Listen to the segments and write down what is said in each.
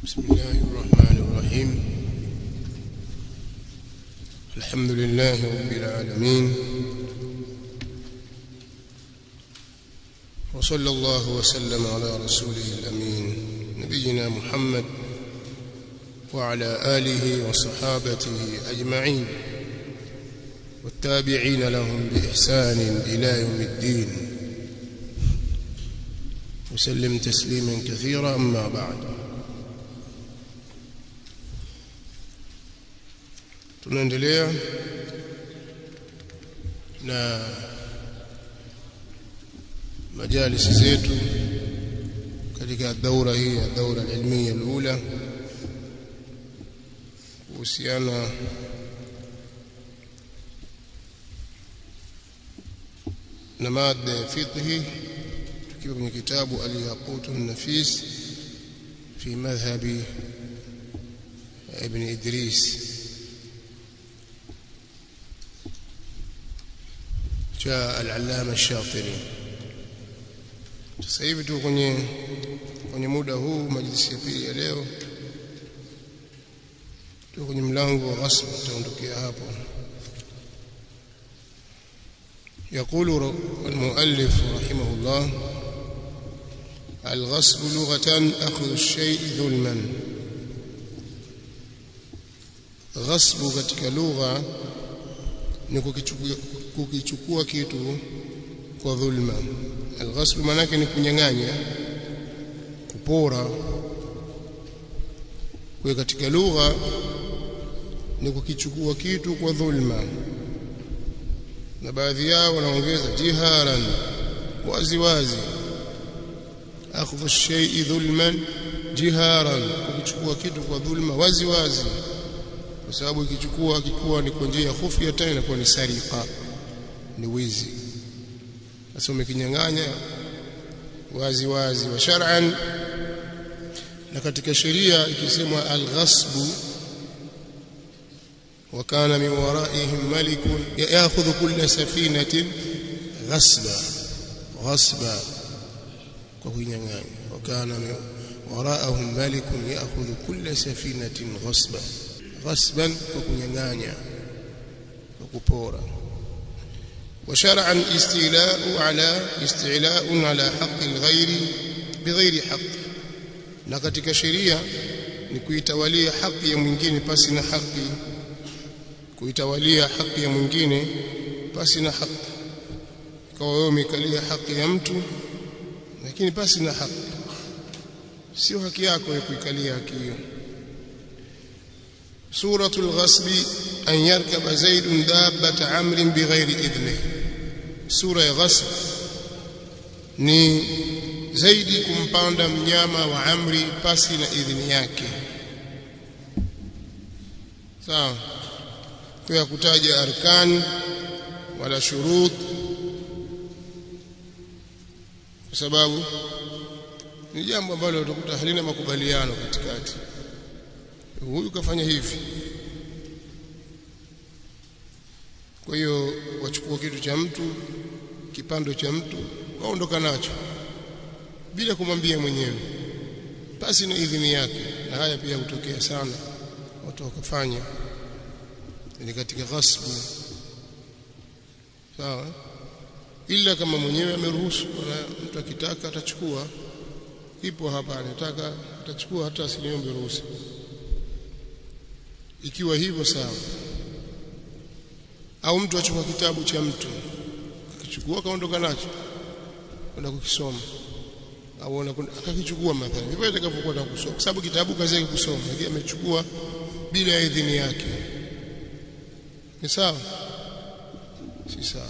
بسم الله الرحمن الرحيم الحمد لله رب العالمين وصلى الله وسلم على رسوله الأمين نبينا محمد وعلى آله وصحابته أجمعين والتابعين لهم بإحسان إلى يوم الدين وسلم تسليما كثيرا أما بعد tunaendelea na majalisi zetu katika daura hii ya daura ilmiya alula kuhusiana na mada ya fiqhi tukiwa kwenye kitabu al-yaqut an-nafis fi madhhabi ibn Idris cha al-allama ash-Shatiri sasa hivi tu kwenye kwenye muda huu majlisi ya pili ya leo tu kwenye mlango wa ghasb tutaondokea hapo يقول المؤلف رحمه الله الغصب لغة أخذ الشيء ظلما غصب katika lugha ni kukichukua kitu kwa dhulma alghasb manake ni kunyang'anya kupora kwa katika lugha ni kukichukua kitu kwa dhulma na baadhi yao wanaongeza jiharan wazi wazi akhdhu shay'i dhulman jiharan kuchukua kitu kwa dhulma wazi wazi kwa sababu ikichukua kikuwa ni kwa njia ya khufya tena inakuwa ni sariqa ni wizi sasa umekinyang'anya wazi wazi wa shar'an na katika sheria ikisemwa al-ghasbu وكان من ورائهم ملك ياخذ كل سفينه غصبا غصبا وكينغاني وكان من وراءهم ملك ياخذ كل سفينه غصبا غصبا وكينغانيا وكبورا وشرعا استيلاء على استعلاء على حق الغير بغير حق na katika sheria ni kuitawalia haki ya mwingine pasi na haki kuitawalia haki ya mwingine pasi na haki kwa wewe umekalia haki ya mtu lakini pasi na haki sio haki yako ya kuikalia haki hiyo suratul ghasbi an yarkaba zaidun dabbata amrin bighairi idhni sura ya ghasb ni zaidi kumpanda mnyama wa amri pasi na idhini yake sawa kwa kutaja arkan wala shurut kwa sababu ni jambo ambalo utakuta halina makubaliano katikati huyu kafanya hivi kwa hiyo wachukua kitu cha mtu kipando cha mtu waondoka nacho bila kumwambia mwenyewe basi na idhini yake na haya pia hutokea sana watu wakafanya ni katika ghasbu sawa ila kama mwenyewe ameruhusu na mtu akitaka atachukua ipo hapa anataka atachukua hata asiniombe ruhusa ikiwa hivyo sawa au mtu achukua kitabu cha mtu akichukua kaondoka nacho kwenda kukisoma au akakichukua mathalan hivyo itakavyokuwa kusoma kwa sababu kitabu kazi yake kusoma lakini amechukua bila ya idhini yake ni sawa si sawa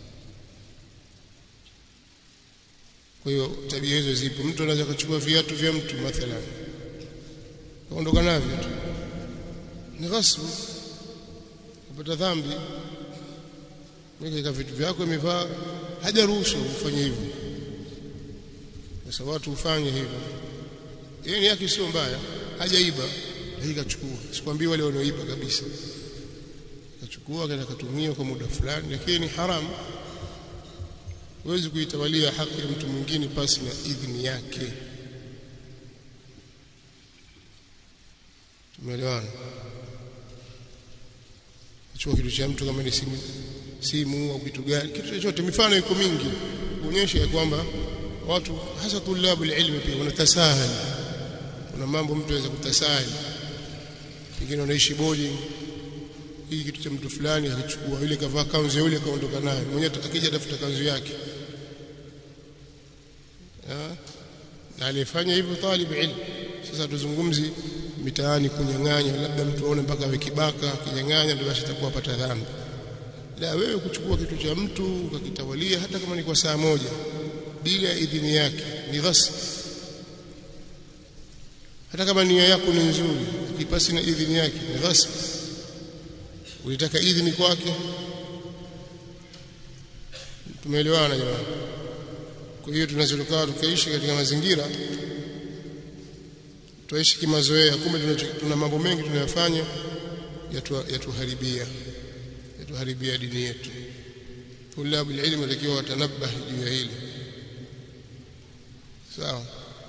kwa hiyo tabia hizo zipo mtu anaweza kuchukua viatu vya mtu mathalan kaondoka navyo tu ni ghasbu kupata dhambi weka vitu vyako imevaa hajaruhusu ufanye hivyo sasa watu ufanye hivyo yeye ni yake sio mbaya hajaiba hii kachukua sikwambii wale wanaoiba kabisa kachukua kana katumia kwa muda fulani lakini ni haramu huwezi kuitawalia haki ya mtu mwingine pasi na idhini yake tumeelewana chukua kitu cha mtu kama ni simu simu au kitu gani kitu chochote mifano iko mingi kuonyesha ya kwamba watu hasa tulabu ilmu pia wanatasahali kuna mambo mtu anaweza kutasahali pengine unaishi boarding hii kitu cha mtu fulani akichukua yule kavaa kanzu ya yule kaondoka nayo mwenyewe akija tafuta kanzu yake na alifanya hivyo talib ilmu sasa tuzungumzi mitaani kunyang'anya labda mtu aone mpaka awe kibaka kinyang'anya ndio basi atakuwa pata dhambi la wewe kuchukua kitu cha mtu ukakitawalia hata kama ni kwa saa moja bila idhini yake ni ghasb hata kama nia yako ni nzuri ikipasi na idhini yake ni ghasb ulitaka idhini kwake tumeelewana jamani kwa hiyo tunazolokaa tukaishi katika mazingira tuishi kimazoea kumbe tuna mambo mengi tunayofanya yatuharibia yatuharibia dini yetu tulabu ilmu takiwa watanabah juu ya hili sawa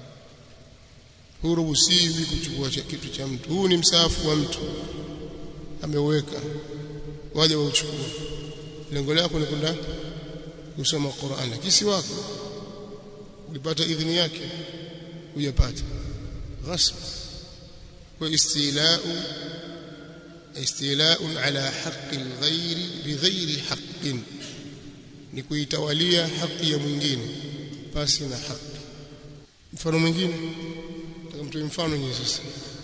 huruhusiwi kuchukua kitu cha mtu huu ni msaafu wa mtu ameuweka waje wauchukue lengo lako ni kwenda kusoma Qur'an kisi wako ulipata idhini yake hujapata غصب واستيلاء استيلاء على حق الغير بغير حق ni kuitawalia haki ya mwingine pasi na haki mfano mwingine tukamtoa mfano nyinyi sasa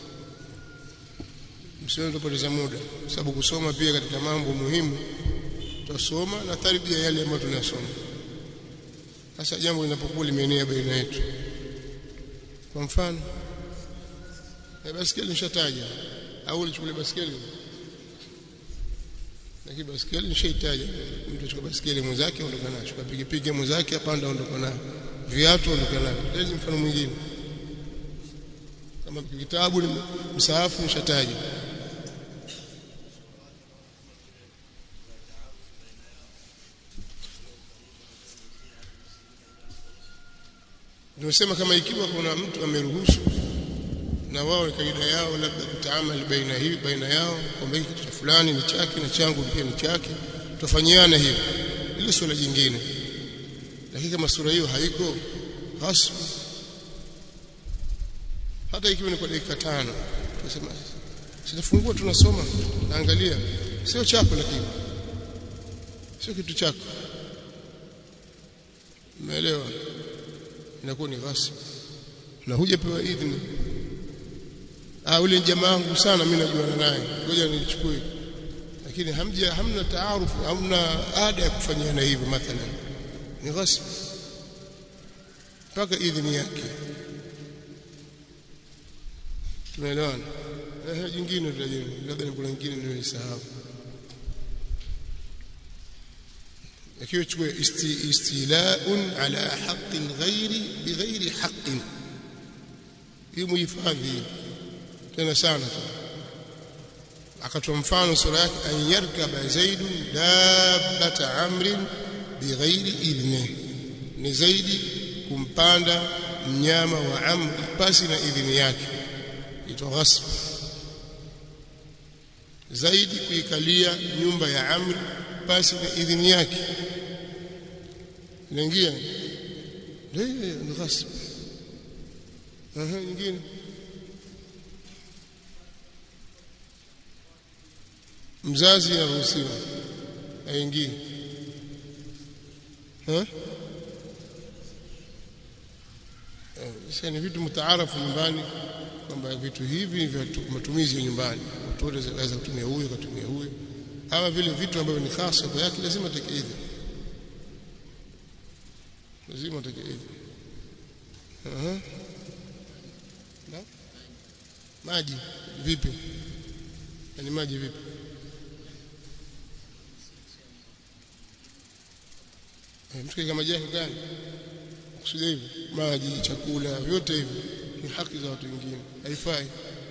msiwe tupoteza muda sababu kusoma pia katika mambo muhimu tutasoma na tarbia yale ambayo tunasoma sasa jambo linapokuwa limeenea baina yetu kwa mfano na baskeli nishataja au ulichukua baskeli lakini baskeli nishaitaja mtu achukua baskeli mwenzake ondoka nayo chukua pikipiki mwenzake apanda ondoka nayo viatu ondoka nayo lezi mfano mwingine kama kitabu ni msaafu nishataja Tunasema kama ikiwa kuna mtu ameruhusu na wao kaida yao labda kutaamali baina hii baina yao kwamba kitu cha fulani ni chake na changu pia ni chake tufanyiana hiyo ile swala jingine lakini kama sura hiyo haiko hasbu hata ikiwa ni kwa dakika tano tunasema sitafungua tunasoma naangalia sio chako lakini sio kitu chako umeelewa inakuwa ni ghasib na hujapewa idhini ah ule jamaa wangu sana mimi najuana naye ngoja nilichukue lakini hamja hamna taarufu hamna ada ya kufanyana hivyo mathalan ni ghasib mpaka idhini yake tunaelewana eh jingine tutajeni labda ni kuna nyingine nimesahau akiwa chukue isti, istilaun ala haqqi alghairi bighairi haqqin hii muhifadhi tena sana tu akatoa mfano sura yake an yarkaba zaidun dabbata amrin bighairi idhni ni zaidi kumpanda mnyama wa amri pasi na idhini yake ito ghasb zaidi kuikalia nyumba ya amri pasi na idhini yake inaingia ndio ni ghasb aha nyingine mzazi anaruhusiwa aingie eh sasa ni vitu mtaarafu nyumbani kwamba vitu hivi vya matumizi ya nyumbani watu wote waweza kutumia huyo kutumia huyo ama vile vitu ambavyo ni hasa kwa yake lazima take hivi lazima take hivi aha na maji vipi ni maji vipi mtu kama maji gani kusudia hivi maji chakula vyote hivi ni haki za watu wengine haifai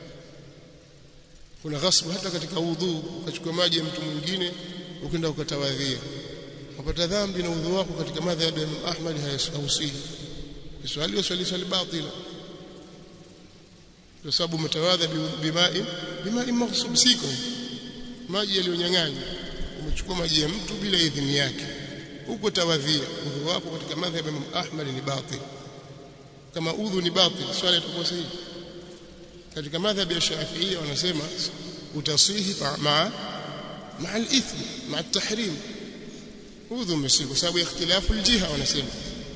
kuna ghasbu hata katika udhu ukachukua maji ya mtu mwingine ukaenda ukatawadhia unapata dhambi na udhu wako katika madhhabi ya Imam Ahmad hayasuhi swali swali swali batila kwa sababu mtawadha bimai bimai maghsub siko maji yaliyonyang'anywa umechukua maji ya mtu bila idhini yake huko tawadhia udhu wako katika madhhabi ya Imam Ahmad ni batil kama udhu ni batil swala itakuwa sahihi katika madhhabi ya Shafi'i wanasema utasihi maa maa al-ithm maa at-tahrim udhu umesihi kwa sababu ya ikhtilafu al-jiha wanasema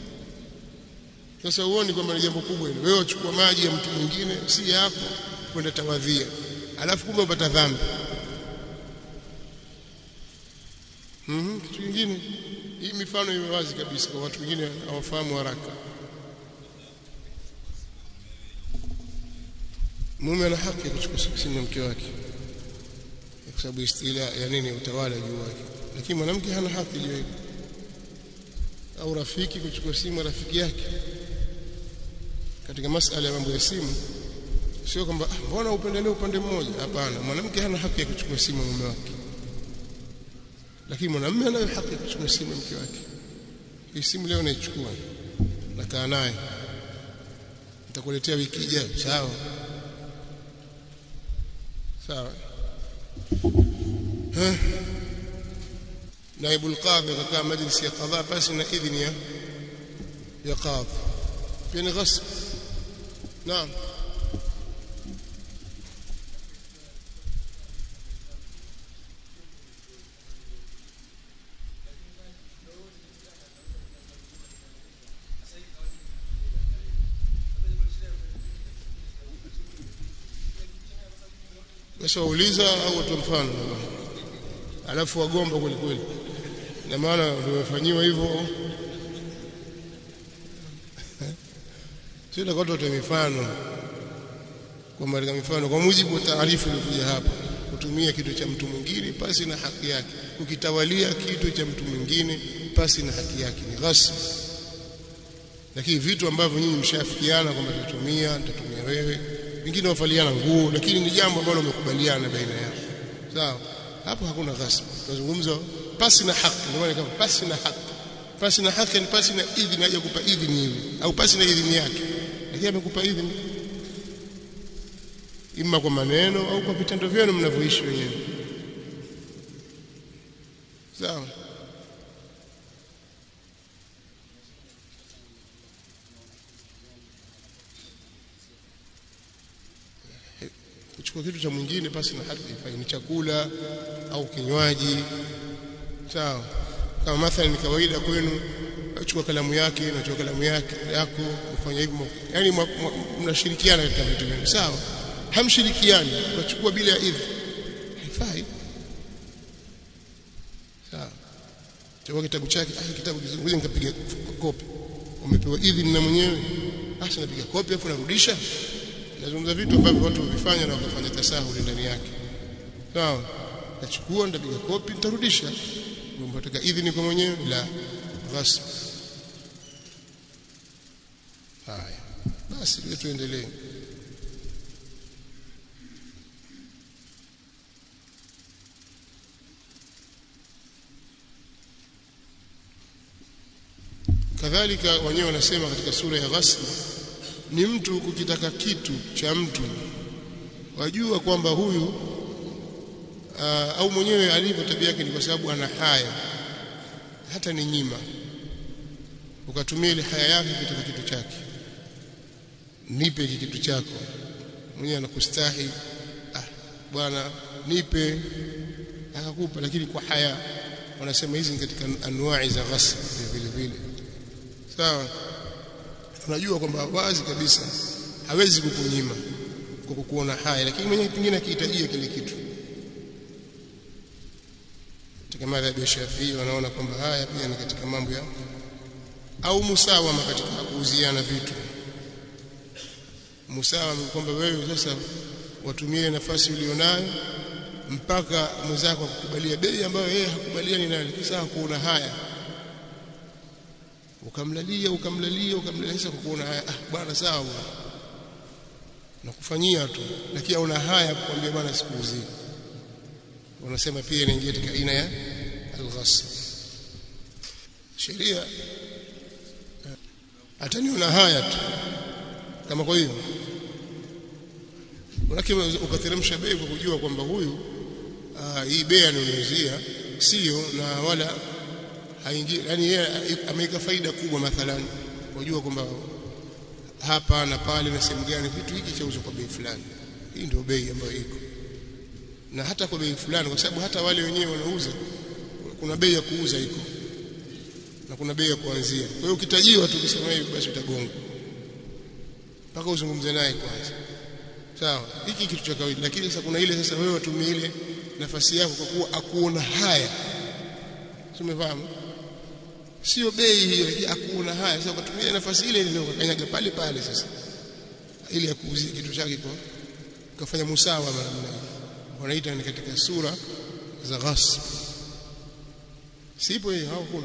sasa uone kwamba ni jambo kubwa hilo wewe uchukua maji ya mtu mwingine si yako kwenda tawadhia alafu kumbe upata dhambi mhm kitu kingine hii mifano iwe wazi kabisa kwa watu wengine hawafahamu haraka mume ana haki ya kuchukua simu ya mke wake kwa sababu istila ya nini utawala juu wake lakini mwanamke hana haki juu yake au rafiki kuchukua simu ya rafiki yake katika masala ya mambo ya simu sio kwamba mbona upendelee upande mmoja hapana mwanamke hana haki ya kuchukua simu ya mume wake lakini mwanamume anayo haki ya kuchukua simu ya mke wake hii simu leo naichukua nakaa naye nitakuletea wiki ijayo sawa sawa naibu alqadhi akakaa majlisi ya qadha basi na idhini ya ya qadhi pia ni ghasb naam Basi wauliza au watu mfano alafu wagomba kweli kweli na maana tumefanyiwa hivyo sio na watu mifano kwa katika mifano kwa mujibu wa taarifa iliyokuja hapa kutumia kitu cha mtu mwingine pasi na haki yake ukitawalia kitu cha mtu mwingine pasi na haki yake ni ghasb lakini vitu ambavyo nyinyi mshafikiana kwamba tutatumia nitatumia wewe wengine wafaliana nguo lakini ni jambo ambalo umekubaliana baina yao sawa hapo hakuna ghasb tunazungumza pasi na haki ndio maana kama pasi na haki pasi na haki ni pasi na idhini haja kupa idhini hivi au pasi na idhini yake lakini amekupa idhini imma kwa maneno au kwa vitendo vyenu mnavyoishi wenyewe sawa kuchukua kitu cha mwingine pasi na haki ifanye ni chakula au kinywaji sawa kama mathalan ni kawaida kwenu achukua kalamu yake na chukua kalamu yake yako ufanya hivyo yani mnashirikiana katika vitu vingi sawa hamshirikiani wachukua bila ya idhini haifai sawa chukua kitabu chake ah kitabu kizunguze nikapiga kopi umepewa idhini na mwenyewe basi napiga kopi afu narudisha nazungumza vitu ambavyo watu huvifanya na wakafanya tasahuli ndani yake sawa nachukua nitapiga kopi nitarudisha unataka idhini kwa mwenyewe la ghasb haya basi tuendelee kadhalika wenyewe wanasema katika sura ya ghasb ni mtu kukitaka kitu cha mtu wajua kwamba huyu uh, au mwenyewe alivyo tabia yake ni kwa sababu ana haya hata ni nyima ukatumia ile haya yake kutaka kitu chake nipe hiki kitu chako mwenyewe anakustahi ah bwana nipe akakupa lakini kwa haya wanasema hizi ni katika anwai za ghasb vile vile sawa unajua kwamba wazi kabisa hawezi kukunyima kwa kukuona haya lakini mwenyewe pengine akihitajia kile kitu katika madhhabi ya Shafii wanaona kwamba haya pia ni katika mambo ya au musawama katika kuuziana vitu musawama kwamba wewe sasa watumie nafasi ulionayo mpaka mwenzako akukubalia bei ambayo yeye hakubaliani nayo kisa kuona haya ukamlalia ukamlalia ukamlalia sasa kukuona haya ah bwana sawa nakufanyia tu lakini una haya kukwambia bwana sikuuzii wanasema pia inaingia katika aina ya al-ghasb sheria ataniona haya tu kama kwa hiyo lakini ukateremsha bei kwa kujua kwamba huyu aa, hii bei anayouzia sio na wala haingii yani yeye ameweka faida kubwa mathalan wajua kwamba hapa na pale na sehemu gani kitu hiki chauzwa kwa bei fulani hii ndio bei ambayo iko na hata kwa bei fulani kwa sababu hata wale wenyewe wanauza kuna bei ya kuuza iko na kuna bei ya kuanzia kwa hiyo ukitajiwa tu kusema hivi basi utagonga mpaka uzungumze naye kwanza sawa hiki kitu cha kawaida lakini sasa kuna ile sasa wewe watumie ile nafasi yako kwa kuwa akuona haya tumefahamu sio bei hiyo akuona haya sasa ukatumia nafasi ile ile ukakanyaga pale pale sasa ili akuuzie kitu chake kwa ukafanya musawa mara moja wanaita ni katika sura za ghasb sipo hiyo hakuna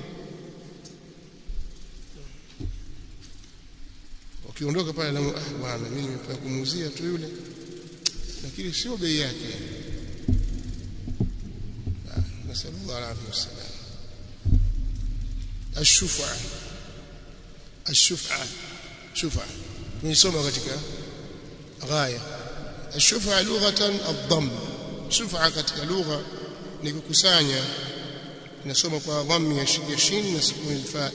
ukiondoka pale na ah bwana mimi nimepata kumuuzia tu yule lakini sio bei yake nasallallahu alaihi wasallam الشفعة الشفعة شفعة tunisoma katika ghaya الشفعة لغة الضم شفعة katika lugha ni kukusanya inasoma kwa dhammi ya shin na sukuni alfa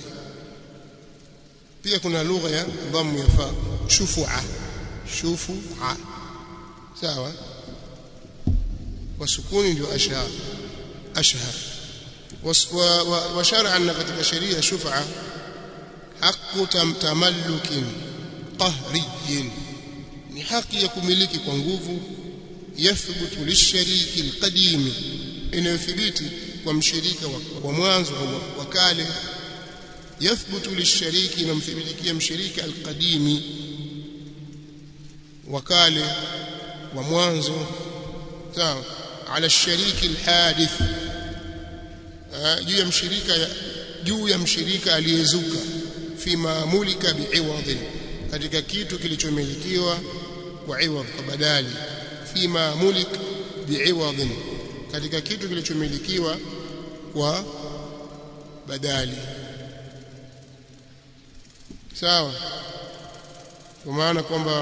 pia kuna lugha ya dhammu ya fa shufua shufua sawa kwa sukuni ndio ashhar ashhar wa shar'an katika sheria shufaa haqqu tamallukin qahriyin ni haki ya kumiliki kwa nguvu yathbutu lishariki alqadim inayothibiti kwa mshirika wa mwanzo wa kale yathbutu lishariki inamthibitikia mshirika alqadimi wa kale wa mwanzo sawa ala shariki alhadith juu ya mshirika juu ya mshirika aliyezuka fi maamulika bi'iwadhin katika kitu kilichomilikiwa kwa iwadh kwa badali fi maamulik bi'iwadhin katika kitu kilichomilikiwa kwa badali sawa kwa maana kwamba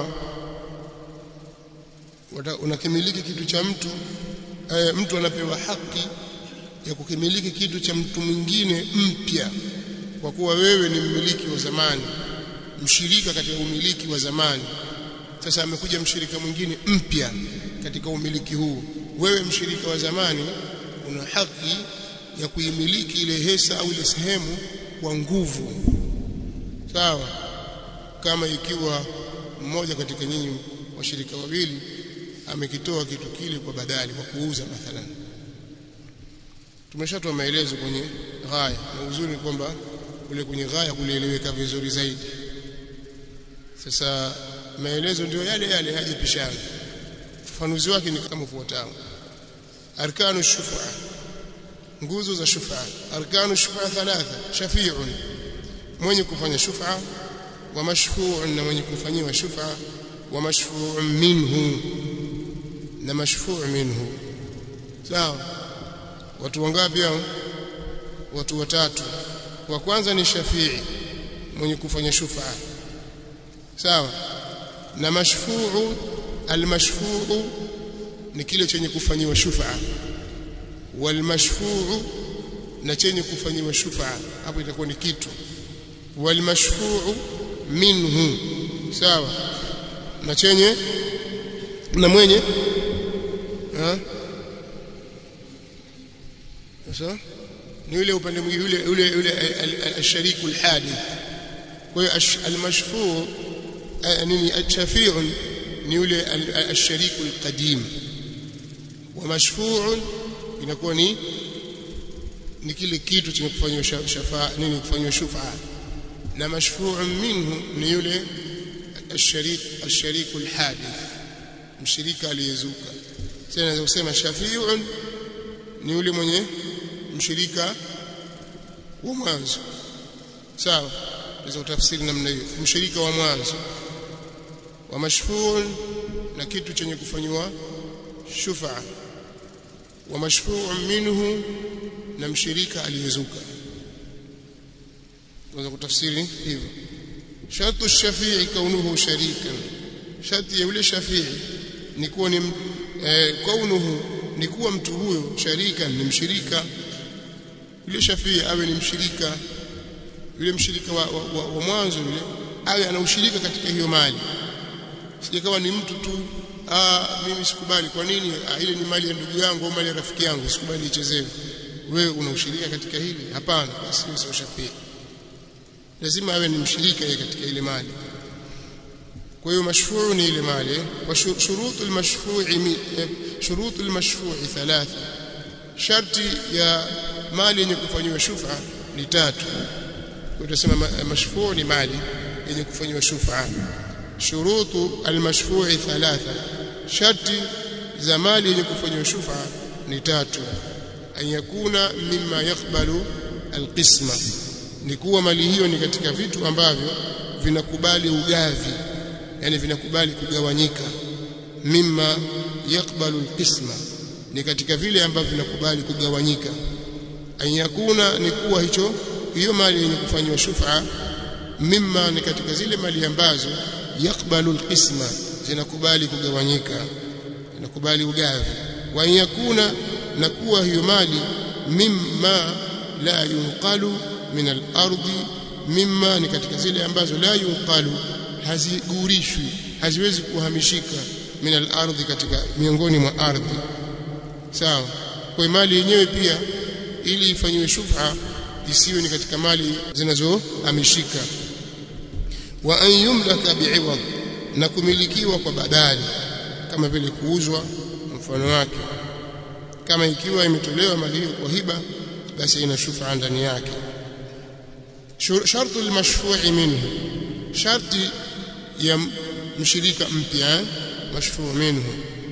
unakimiliki kitu cha mtu e, mtu anapewa haki ya kukimiliki kitu cha mtu mwingine mpya kwa kuwa wewe ni mmiliki wa zamani mshirika katika umiliki wa zamani sasa amekuja mshirika mwingine mpya katika umiliki huu wewe mshirika wa zamani una haki ya kuimiliki ile hesa au ile sehemu kwa nguvu sawa kama ikiwa mmoja katika nyinyi washirika wawili amekitoa kitu kile kwa badali kwa kuuza mathalan tumeshatoa maelezo kwenye ghaya na uzuri ni kwamba kule kwenye ghaya kulieleweka vizuri zaidi sasa maelezo ndio yale yale hajapishana ufafanuzi wake ni kama ufuatao arkanu shufa nguzo za shufa arkanu shufa thalatha shafi'un mwenye kufanya shufa wa mashfu'un na mwenye kufanyiwa shufa wa mashfu'un minhu na mashfu' minhu sawa watu wangapi hao watu watatu wa kwanza ni shafii mwenye kufanya shufa sawa na mashfuu almashfuu ni kile chenye kufanyiwa shufa walmashfuu na chenye kufanyiwa shufa hapo itakuwa ni kitu walmashfuu minhu sawa na chenye na mwenye ha sasa ni yule upande mwingine yule yule yule ashariku alhadith kwa hiyo almashfuu nini achafi'un ni yule ashariku alqadim wa mashfu'un inakuwa ni ni kile kitu chenye kufanywa shafa nini kufanywa shufa na mashfu'un minhu ni yule asharik ashariku alhadith mshirika aliyezuka tena naweza kusema shafi'un ni yule mwenye mshirika wa mwanzo sawa tunaweza kutafsiri namna hiyo mshirika wa mwanzo wa mashfuun na kitu chenye kufanywa shufa wa mashfuun minhu na mshirika aliyezuka tunaweza kutafsiri hivyo shartu shafii kaunuhu sharikan sharti ya yule shafii ni kuwa ni eh, kaunuhu ni kuwa mtu huyo sharika ni mshirika yule shafii awe ni mshirika yule mshirika wa, wa, wa, wa mwanzo yule awe ana ushirika katika hiyo mali sijakawa ni mtu tu ah mimi sikubali kwa nini ah, ile ni mali ya ndugu yangu au mali ya rafiki yangu sikubali ichezewe wewe una ushirika katika hili hapana basi sio shafii lazima awe ni mshirika yeye katika ile mali kwa hiyo mashfuu ni ile mali wa shurutu almashfu'i shurutu almashfu'i thalatha sharti ya mali yenye kufanywa shufa ni tatu kwa tunasema mashfuu ni mali yenye kufanywa shufa shurutu almashfu'i thalatha sharti za mali yenye kufanywa shufa ni tatu an yakuna mimma yakbalu alqisma ni kuwa mali hiyo ni katika vitu ambavyo vinakubali ugavi yani vinakubali kugawanyika mimma yakbalu alqisma ni katika vile ambavyo vinakubali kugawanyika an yakuna ni kuwa hicho hiyo mali yenye kufanywa shufa mimma ni katika zile mali ambazo yakbalu alqisma zinakubali kugawanyika zinakubali ugavi wa yakuna na kuwa hiyo mali mimma la yunqalu min al-ardi mimma ni katika zile ambazo la yunqalu hazigurishwi haziwezi kuhamishika min al-ardi katika miongoni mwa ardhi sawa kwa mali yenyewe pia ili ifanywe shuf'a isiwe ni katika mali zinazohamishika wa an yumlaka bi'iwad na kumilikiwa kwa badali kama vile kuuzwa mfano wake kama ikiwa imetolewa mali hiyo kwa hiba basi ina shuf'a ndani yake shartu almashfu'i minhu sharti ya mshirika mpya mashfu' minhu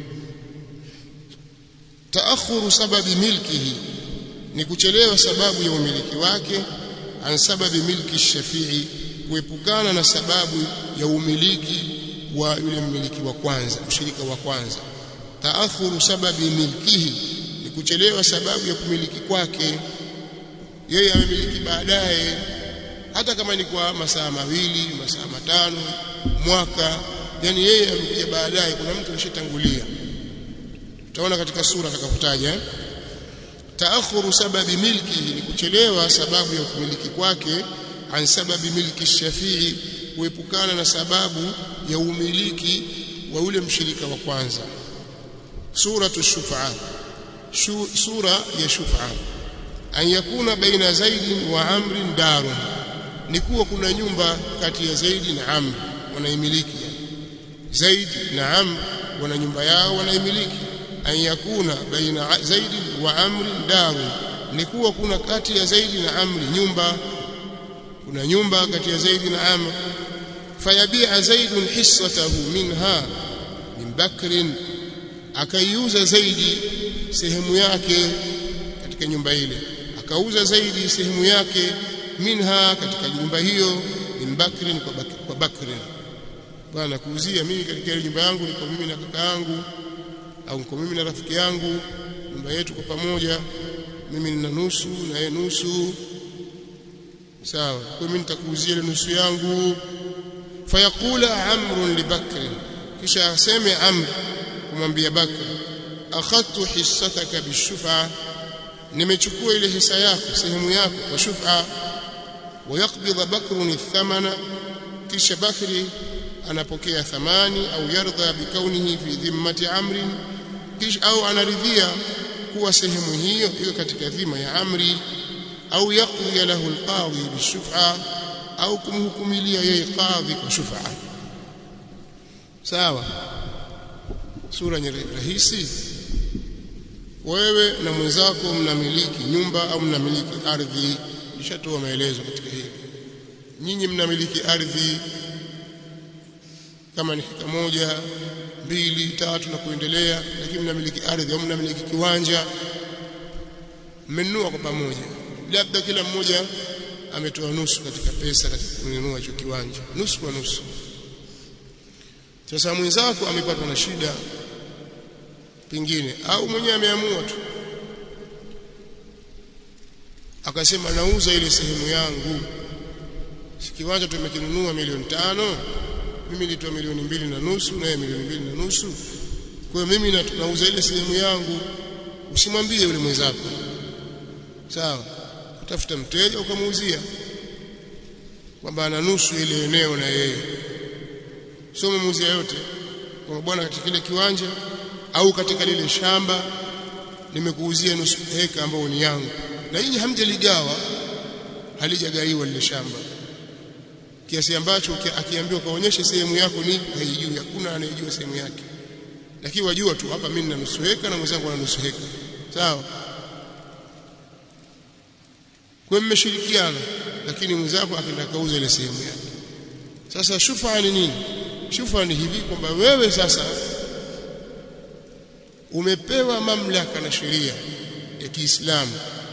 taakhuru sababi milkihi ni kuchelewa sababu ya umiliki wake an sababi milki shafii kuepukana na sababu ya umiliki wa yule mmiliki wa kwanza mshirika wa kwanza taakhuru sababi milkihi ni kuchelewa sababu ya kumiliki kwake yeye amemiliki baadaye hata kama ni kwa masaa mawili masaa matano mwaka yani yeye amekuja baadaye kuna mtu alishatangulia tutaona katika sura atakapotaja eh? taakhuru sababi milki ni kuchelewa sababu ya kumiliki kwake an sababi milki shafii kuepukana na sababu ya umiliki wa ule mshirika wa kwanza suratu shufa sura ya shufa an yakuna baina zaidi wa amrin darun ni kuwa kuna nyumba kati ya zaidi na amr wanaimiliki zaid na amr wana nyumba yao wanaimiliki an yakuna baina zaidi wa amri daru ni kuwa kuna kati ya zaidi na amri nyumba kuna nyumba kati ya zaidi na amr fayabia zaidun hissatahu minha min bakrin akaiuza zaidi sehemu yake katika nyumba ile akauza zaidi sehemu yake minha katika nyumba hiyo min bakrin kwa, bak, kwa bakrin bwana kuuzia mimi katika ile nyumba yangu niko mimi na kaka yangu au niko mimi na rafiki yangu nyumba yetu kwa pamoja mimi nina nusu na yeye nusu sawa kwa mimi nitakuuzia ile nusu yangu fayaqula amr li bakr kisha aseme amr kumwambia bakr akhadtu hissataka bishufa nimechukua ile hisa yako sehemu yako kwa shufa ويقبض بكر الثمن kisha bakri anapokea thamani au yardha bikaunihi fi dhimmati amri kisha au anaridhia kuwa sehemu hiyo iko katika dhima ya amri au yaqdi lahu alqadhi bishuf'a au kumhukumilia yeye qadhi kwa shuf'a sawa sura rahisi wewe na mwenzako mnamiliki nyumba au mnamiliki ardhi nishatoa maelezo katika hili nyinyi mnamiliki ardhi kama ni heka moja mbili tatu na kuendelea lakini mnamiliki ardhi au mnamiliki kiwanja mmenunua kwa pamoja labda kila mmoja ametoa nusu katika pesa katika kununua hicho kiwanja nusu kwa nusu sasa mwenzako amepatwa na shida pengine au mwenyewe ameamua tu akasema nauza ile sehemu yangu si kiwanja tumekinunua milioni tano mimi nilitoa milioni mbili na nusu na yeye milioni mbili na nusu kwa hiyo mimi nauza ile sehemu yangu usimwambie yule mwenzako sawa utafuta mteja ukamuuzia kwamba ana nusu ile eneo na yeye sio umemuuzia yote kwa bwana katika kile kiwanja au katika lile shamba nimekuuzia nusu heka ambayo ni yangu na nyinyi hamjaligawa halijagaiwa lile shamba kiasi ambacho akiambiwa kaonyeshe sehemu yako ni haijui hakuna anayejua sehemu yake lakini wajua tu hapa mimi nina nusu heka na mwenzangu ana nusu heka sawa kwa mmeshirikiana lakini mwenzako akaenda kauza ile sehemu yake sasa shufa ni nini shufa ni hivi kwamba wewe sasa umepewa mamlaka na sheria ya Kiislamu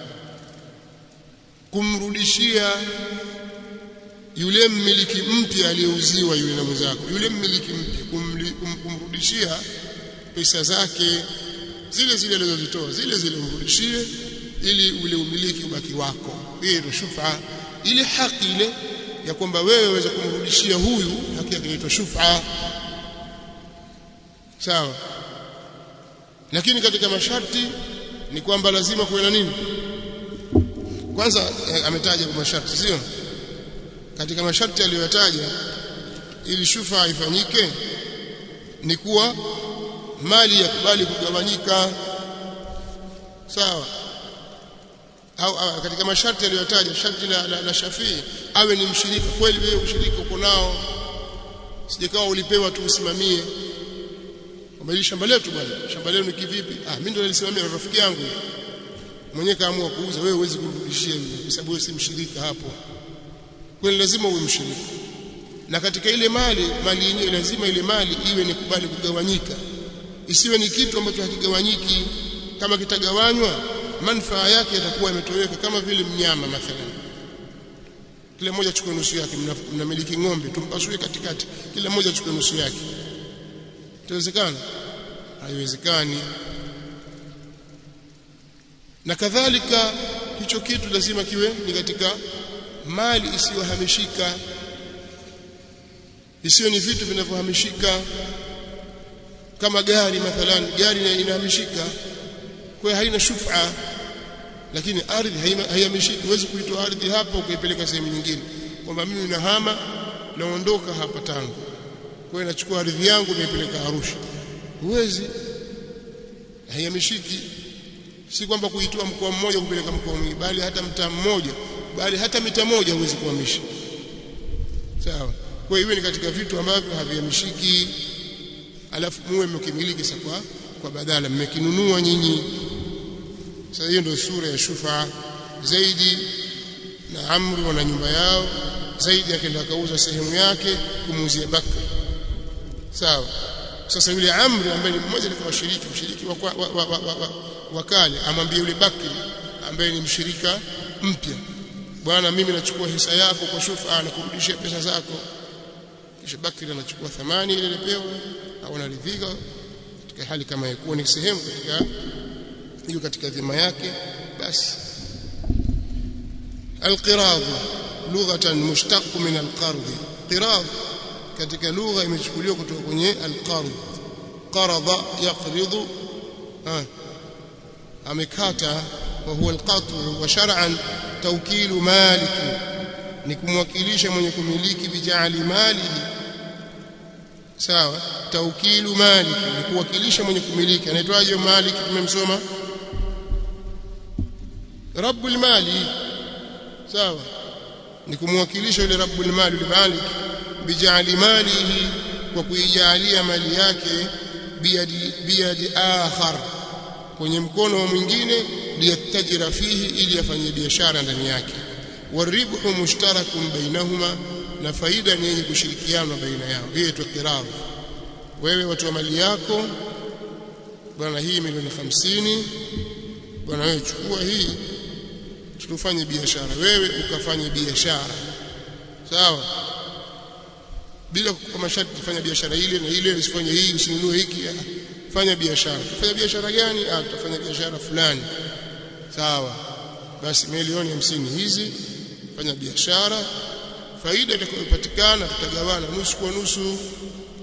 kumrudishia yule mmiliki mpya aliyeuziwa yule na mwenzako yule mmiliki mpya kum, kumrudishia pesa zake zile zile alizozitoa zile zile umrudishie ili ule umiliki ubaki wako hiyo ndio shufa ile haki ile ya kwamba wewe waweza kumrudishia huyu haki yake inaitwa shufa sawa lakini katika masharti ni kwamba lazima kuwe na nini kwanza eh, ametaja kwa masharti sio katika masharti aliyoyataja ili shufa ifanyike ni kuwa mali yakubali kugawanyika sawa au, au katika masharti aliyotaja sharti la, la, la Shafii awe ni mshirika kweli wewe ushirika uko nao sijakawa ulipewa tu usimamie kwamba hili shamba letu bwana shamba lenu ni kivipi ah mimi ndo nalisimamia rafiki yangu mwenyewe kaamua kuuza wewe huwezi kurudishia yule kwa sababu wewe si mshirika hapo kwani lazima uwe mshirika na katika ile mali mali yenyewe lazima ile mali iwe ni kubali kugawanyika isiwe ni kitu ambacho hakigawanyiki kama kitagawanywa manufaa yake yatakuwa yametoweka kama vile mnyama mathalan kila mmoja achukue nusu yake mnamiliki ng'ombe tumpasue katikati kila mmoja achukue nusu yake itawezekana haiwezekani na kadhalika hicho kitu lazima kiwe ni katika mali isiyohamishika isiyo ni vitu vinavyohamishika kama gari mathalan gari inahamishika kwa haina shufa lakini ardhi haihamishiki huwezi kuitoa ardhi hapa ukaipeleka sehemu nyingine kwamba mimi nahama naondoka hapa tangu kwa hiyo nachukua ardhi yangu naipeleka Arusha huwezi haihamishiki si kwamba kuitoa mkoa mmoja kupeleka mkoa mwingine bali hata mtaa mmoja bali hata mita moja huwezi kuhamisha sawa kwa hiyo ni katika vitu ambavyo havihamishiki alafu muwe mkimiliki sasa kwa kwa badala mmekinunua nyinyi sasa hiyo ndio sura ya shufa zaidi na amri wana nyumba yao zaidi akaenda akauza sehemu yake kumuuzia Bakr sawa sasa yule amri ambaye ni mmoja katika washiriki mshiriki wa, wa, wa, wa, wa, wa, wa kale amwambie yule Bakri ambaye ni mshirika mpya bwana mimi nachukua hisa yako kwa shufa na kurudishia pesa zako kisha Bakri anachukua thamani ile iliyopewa au anaridhika katika hali kama yakuwa ni sehemu katika hiyo katika dhima yake basi القراض لغة مشتق من القرض قراض katika lugha imechukuliwa kutoka kwenye alqard qarada yaqridu amekata wa huwa alqat'u wa shar'an tawkilu malik ni kumwakilisha mwenye kumiliki bijali mali sawa tawkilu malik ni kuwakilisha mwenye kumiliki anaitwaje malik tumemsoma rabbul mali sawa ni kumwakilisha yule rabbul mali yule malik bijali malihi kwa kuijalia mali yake biyadi biyadi akhar kwenye mkono wa mwingine liyatajira fihi ili afanye biashara ndani yake waribhu mushtarakun bainahuma na faida ni yenye kushirikiana baina yao hiyo tu qirabu wewe watu wa mali yako bwana hii milioni 50 bwana wewe chukua hii tutufanye biashara wewe ukafanye biashara sawa bila kukupa masharti kufanya biashara ile na ile usifanye hii usinunue hiki fanya biashara fanya biashara gani ah tutafanya biashara fulani sawa basi milioni hamsini hizi fanya biashara faida itakayopatikana tutagawana nusu kwa nusu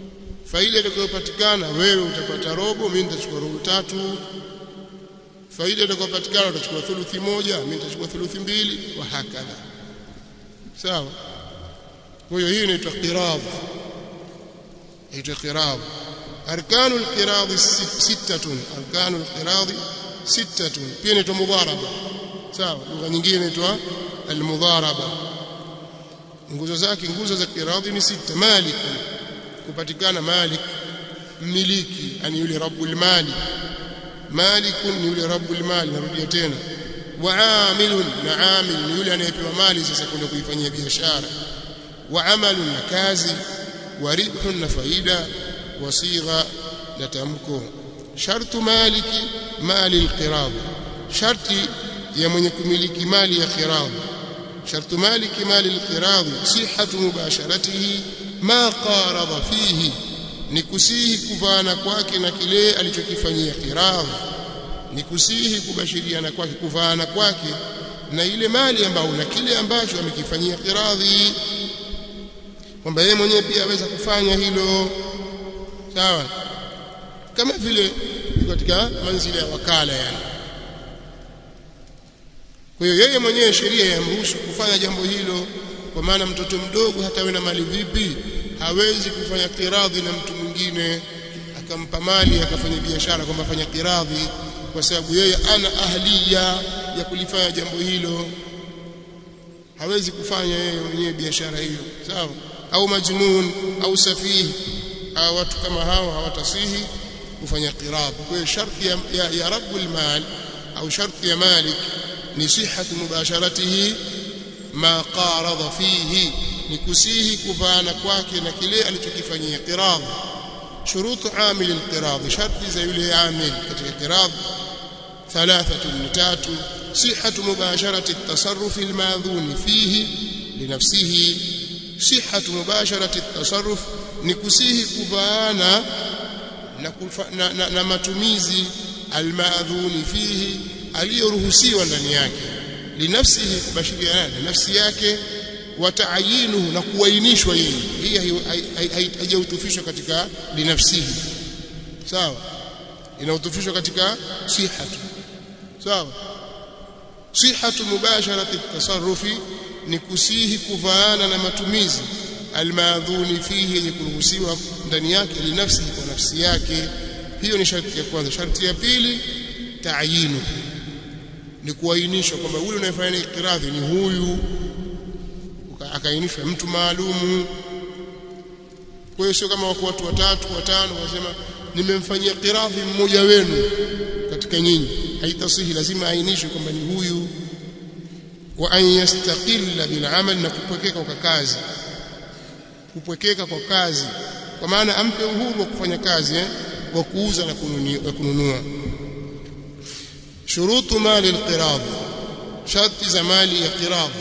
faida itakayopatikana wewe utapata robo mimi nitachukua robo tatu faida itakayopatikana utachukua thuluthi moja mimi nitachukua thuluthi mbili wa hakadha sawa kwa hiyo hii inaitwa qiradh inaitwa qiradh arkanu alqiradh sittatun arkanu alqiradh sittatun pia inaitwa mudharaba sawa lugha nyingine inaitwa almudharaba nguzo zake nguzo za qiradhi ni sita malik kupatikana malik mmiliki yani yule rabbul mali malik ni yule rabbul mali narudia tena wa amilun na amil ni yule anayepewa mali sasa kwenda kuifanyia biashara wa amalun na kazi wa ribhun na faida wa sigha na tamko shartu maliki mali alqirad sharti ya mwenye kumiliki mali ya qirad shartu maliki mali alqirad sihhatu mubasharatihi ma qarada fihi ni kusihi kuvana kwake na kile alichokifanyia qirad ni kusihi kubashiriana kwake kuvaana kwake na ile mali ambayo na kile ambacho amekifanyia qiradhi kwamba yeye mwenyewe pia aweza kufanya hilo sawa kama vile katika manzili ya wakala yani kwa hiyo yeye mwenyewe sheria yamruhusu kufanya jambo hilo kwa maana mtoto mdogo hata awe na mali vipi hawezi kufanya kiradhi na mtu mwingine akampa mali akafanya biashara kwamba fanya kiradhi kwa sababu yeye ana ahliya ya kulifanya jambo hilo hawezi kufanya yeye mwenyewe biashara hiyo sawa au majnun au safihi au watu kama hao hawatasihi kufanya qiradh kwa hiyo sharti ya, ya, ya rabbul mal au sharti ya malik ni sihhatu mubasharatihi ma qarada fihi ni kusihi kuvaana kwake na kile alichokifanyia qiradh shurutu amil alqiradh sharti za yule amil katika qiradh ثلاثة نتات صحة مباشرة التصرف الماذون فيه لنفسه صحة مباشرة التصرف نكسيه كفانا na, na, na matumizi almaadhuni fihi aliyoruhusiwa ndani yake linafsihi kubashiriana na nafsi yake wataayinuhu na kuainishwa yeye hii haijautufishwa katika linafsihi sawa inautufishwa katika sihatu sawa sihatu mubasharati tasarrufi ni kusihi kuvaana na matumizi almaadhuni fihi yenye kuruhusiwa ndani yake linafsi kwa nafsi yake hiyo ni sharti ya kwanza sharti ya pili taayinu ni kuainishwa kwamba huyu unayefanya ikiradhi ni huyu akainishwa mtu maalumu kwa hiyo sio kama wako watu watatu watano wasema nimemfanyia kiradhi mmoja wenu katika nyinyi haitasihi lazima ainishwe kwamba ni huyu wa an yastaqilla bil amal na kupwekeka kwa kazi kupwekeka kwa kazi kwa maana ampe uhuru wa kufanya kazi eh, wa kuuza na kununua shurutu mali alqirad sharti za mali ya qirad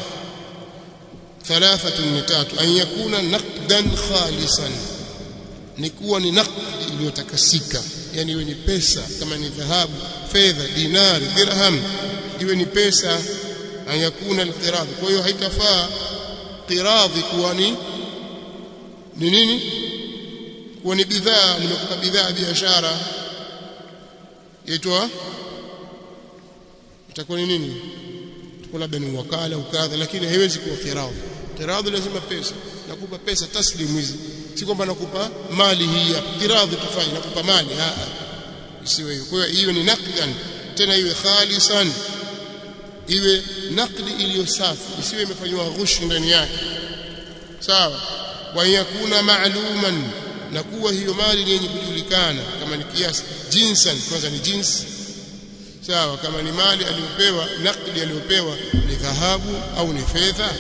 ثلاثه نتات ان يكون نقدا خالصا ni kuwa ni naqdi iliyotakasika yani iwe ni pesa kama ni dhahabu fedha dinari dirham iwe ni pesa ayakuna alqiradh kwa hiyo haitafaa qiradhi kuwa ni ni nini kuwa ni bidhaa nimekupa bidhaa biashara yaitwa itakuwa ni nini itakuwa labda ni wakala ukadha lakini haiwezi kuwa qiradhi qiradhi lazima pesa nakupa pesa taslimu hizi si kwamba nakupa mali hii ya qiradhi tufanye nakupa mali a isiwe hiyo kwa hiyo ni naqdan tena iwe khalisan iwe naqdi iliyo safi isiwe imefanywa ghushi ndani yake sawa wa yakuna ma'luman na kuwa hiyo mali ni yenye kujulikana kama ni kiasi jinsan kwanza ni jinsi sawa kama ni mali aliyopewa naqdi aliyopewa ni dhahabu au ni fedha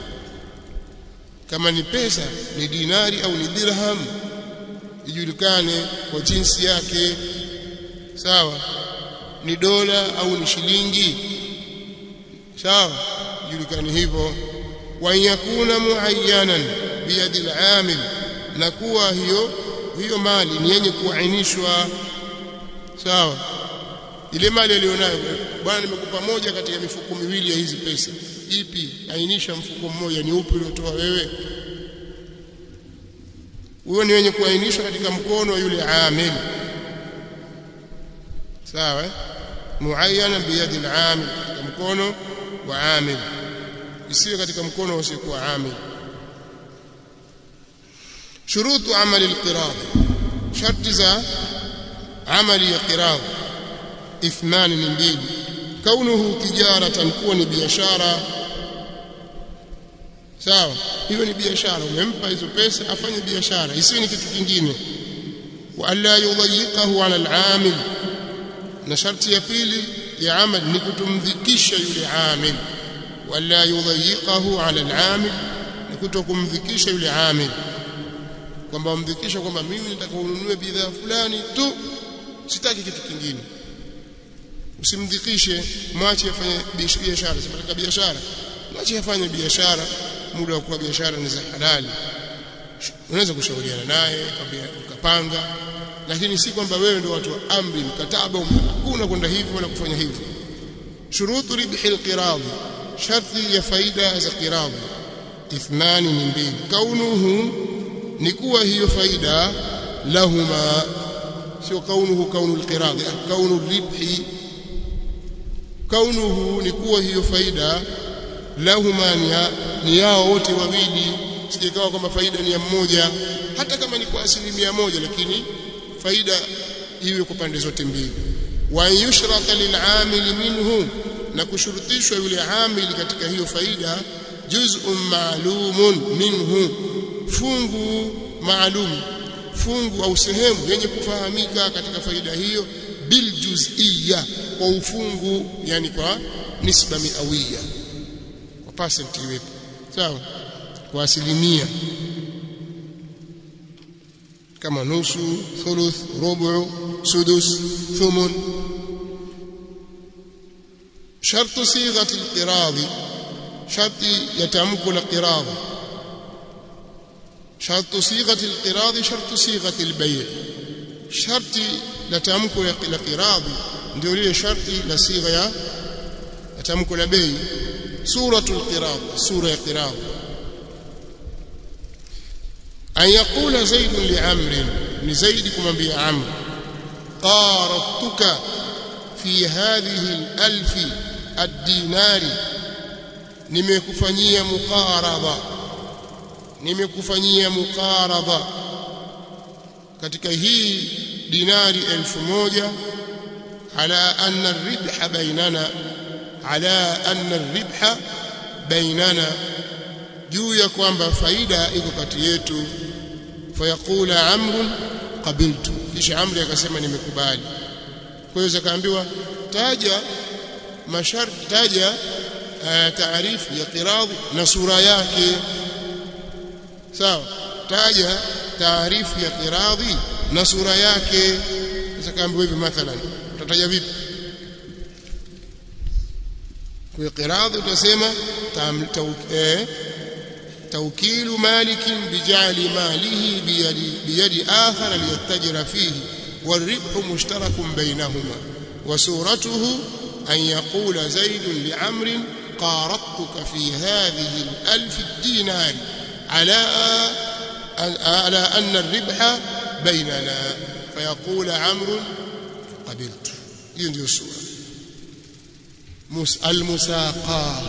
kama ni pesa ni dinari au ni dirham ijulikane kwa jinsi yake sawa ni dola au ni shilingi sawa ijulikane hivyo wa yakuna muayyanan biyadi al-amil na kuwa hiyo hiyo mali ni yenye kuainishwa sawa ile mali aliyonayo bwana nimekupa moja katika mifuko miwili ya hizi pesa ipi ainisha mfuko mmoja ni upi uliotoa wewe huyo ni wenye kuainishwa katika mkono wa yule amil sawa muayyana biyadi al-amil katika mkono wa amil isiwe katika mkono usiokuwa amil shurutu amali al-qirad sharti za amali ya qirad ithman ni mbili kaunuhu tijaratan kuwa ni biashara sawa hiyo ni biashara umempa hizo pesa afanye biashara isiwe ni kitu kingine wa alla yudayyiqahu ala al-amil na sharti ya pili ya amal ni kutumdhikisha yule amil wala yudhayiqahu ala al-amil ni kutokumdhikisha yule amil kwamba umdhikisha kwamba mimi nataka ununue bidhaa fulani tu sitaki kitu kingine usimdhikishe mwache afanye biashara sipataka biashara mwache afanye biashara muda wa kuwa biashara ni za halali unaweza kushauriana naye ukapanga lakini si kwamba wewe ndio watu wa amri mkataba hakuna kwenda hivi wala kufanya hivi shurutu ribhi alqirad sharti ya faida za qirad ithnani ni mbili kaunuhu ni kuwa hiyo faida lahuma sio kaunuhu kaunu alqirad kaunu ribhi kaunuhu ni kuwa hiyo faida lahuma ni yao wote wawili sijakawa kwamba faida ni ya mmoja hata kama ni kwa asilimia moja lakini faida iwe kwa pande zote mbili wa yushrata lil'amil minhu na kushurutishwa yule amil katika hiyo faida juz'un ma'lumun minhu fungu maalum fungu au sehemu yenye kufahamika katika faida hiyo bil juz'iyya kwa ufungu yani kwa nisba miawiya kwa percent iwepo sawa kwa asilimia kama nusu thuluth rubu sudus thumun شرط صيغه القراض شرط يتمك القراض شرط صيغه القراض شرط صيغه البيع شرط لتمك القراض ndio lile sharti la sigha ya tamko la bei suratul qirad sura ya qirad an yaqula zaid li amr ni zaid kumwambia amr qaradtuka fi hadhihi al-alf ad-dinari nimekufanyia muqarada nimekufanyia muqarada katika hii dinari elfu moja ala anna ar-ribha bainana ala anna ar-ribha bainana juu ya kwamba faida iko kati yetu fayaqula amrun qabiltu kisha amri akasema nimekubali kwa hiyo zakaambiwa taja masharti taja taarifu ya qiradhi na sura yake sawa taja taarifu ya qiradhi na sura yake zakaambiwa hivi mathalan utataja vipi kwa qiradhi utasema توكيل مالك بجعل ماله بيد, بيد آخر ليتجر فيه والربح مشترك بينهما وسورته أن يقول زيد لعمر قارضتك في هذه الألف الدينار على على أن الربح بيننا فيقول عمرو قبلت ينجي السورة المساقاه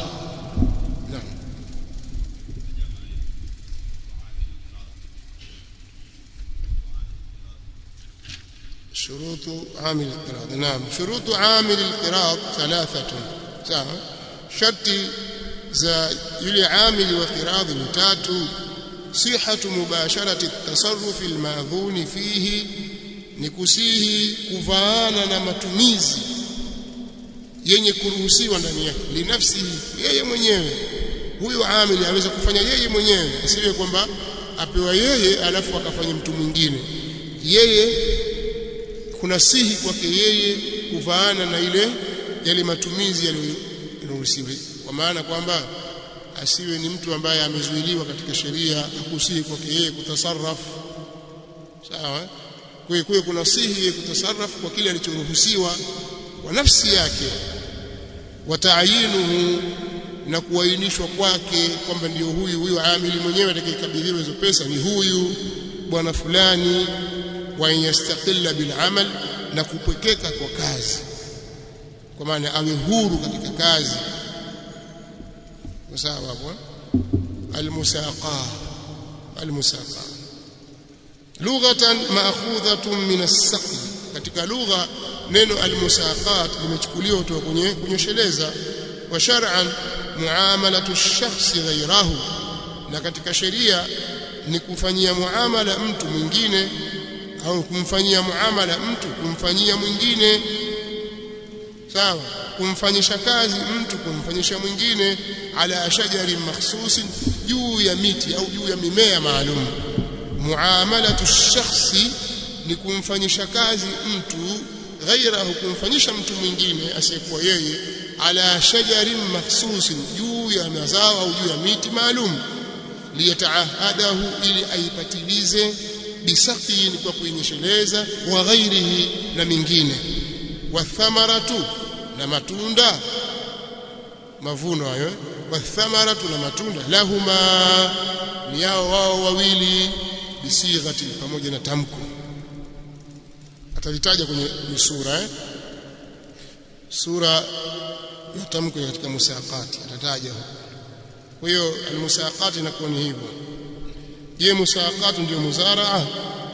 شروط عامل القراض نعم شروط عامل القراض ثلاثة sawa sharti za yule amili wa qiradhi ni tatu sihatu mubasharati tasarrufi almadhuni fihi ni kusihi kuvaana na matumizi yenye kuruhusiwa ndani yake linafsihi yeye mwenyewe huyo amili aweza kufanya yeye mwenyewe asiwe kwamba apewa yeye alafu akafanya mtu mwingine yeye kuna sihi kwake yeye kuvaana na ile yale matumizi yaliyoruhusiwa kwa maana kwamba asiwe ni mtu ambaye amezuiliwa katika sheria hakusihi kwake yeye kutasarrafu sawa kwa hiyo kuna sihi yeye kutasarrafu kwa kile alichoruhusiwa kwa nafsi yake wataayinuhu na kuainishwa kwake kwamba ndio huyu huyu amili mwenyewe atakayekabidhiwa hizo pesa ni huyu bwana fulani wa yastaqilla bil amal na kupwekeka kwa kazi kwa maana awe huru katika kazi sawa hapo almusaqa almusaqa lughatan ma'khudhatun min as-saqi katika lugha neno almusaqat limechukuliwa kutoka kwenye kunyosheleza wa shar'an muamalatu ash-shakhsi ghayrahu na katika sheria ni kufanyia muamala mtu mwingine au kumfanyia muamala mtu kumfanyia mwingine sawa kumfanyisha kazi mtu kumfanyisha mwingine ala shajari makhsusin juu ya miti au juu ya mimea maalum muamalatu shakhsi ni kumfanyisha kazi mtu ghairahu kumfanyisha mtu mwingine asiyekuwa yeye ala shajarin makhsusin juu ya mazao au juu ya miti maalum liyataahadahu ili aipatilize bisaqin kwa kuinyesheleza wa ghairihi na mingine wathamaratu na matunda mavuno hayo wathamaratu na matunda lahuma ni yao wao wawili bisighati pamoja na tamko atalitaja kwenye sura eh? sura ya tamko katika musaqati atataja huko kwa hiyo almusaqati inakuwa ni hivyo je musaqati ndio muzaraa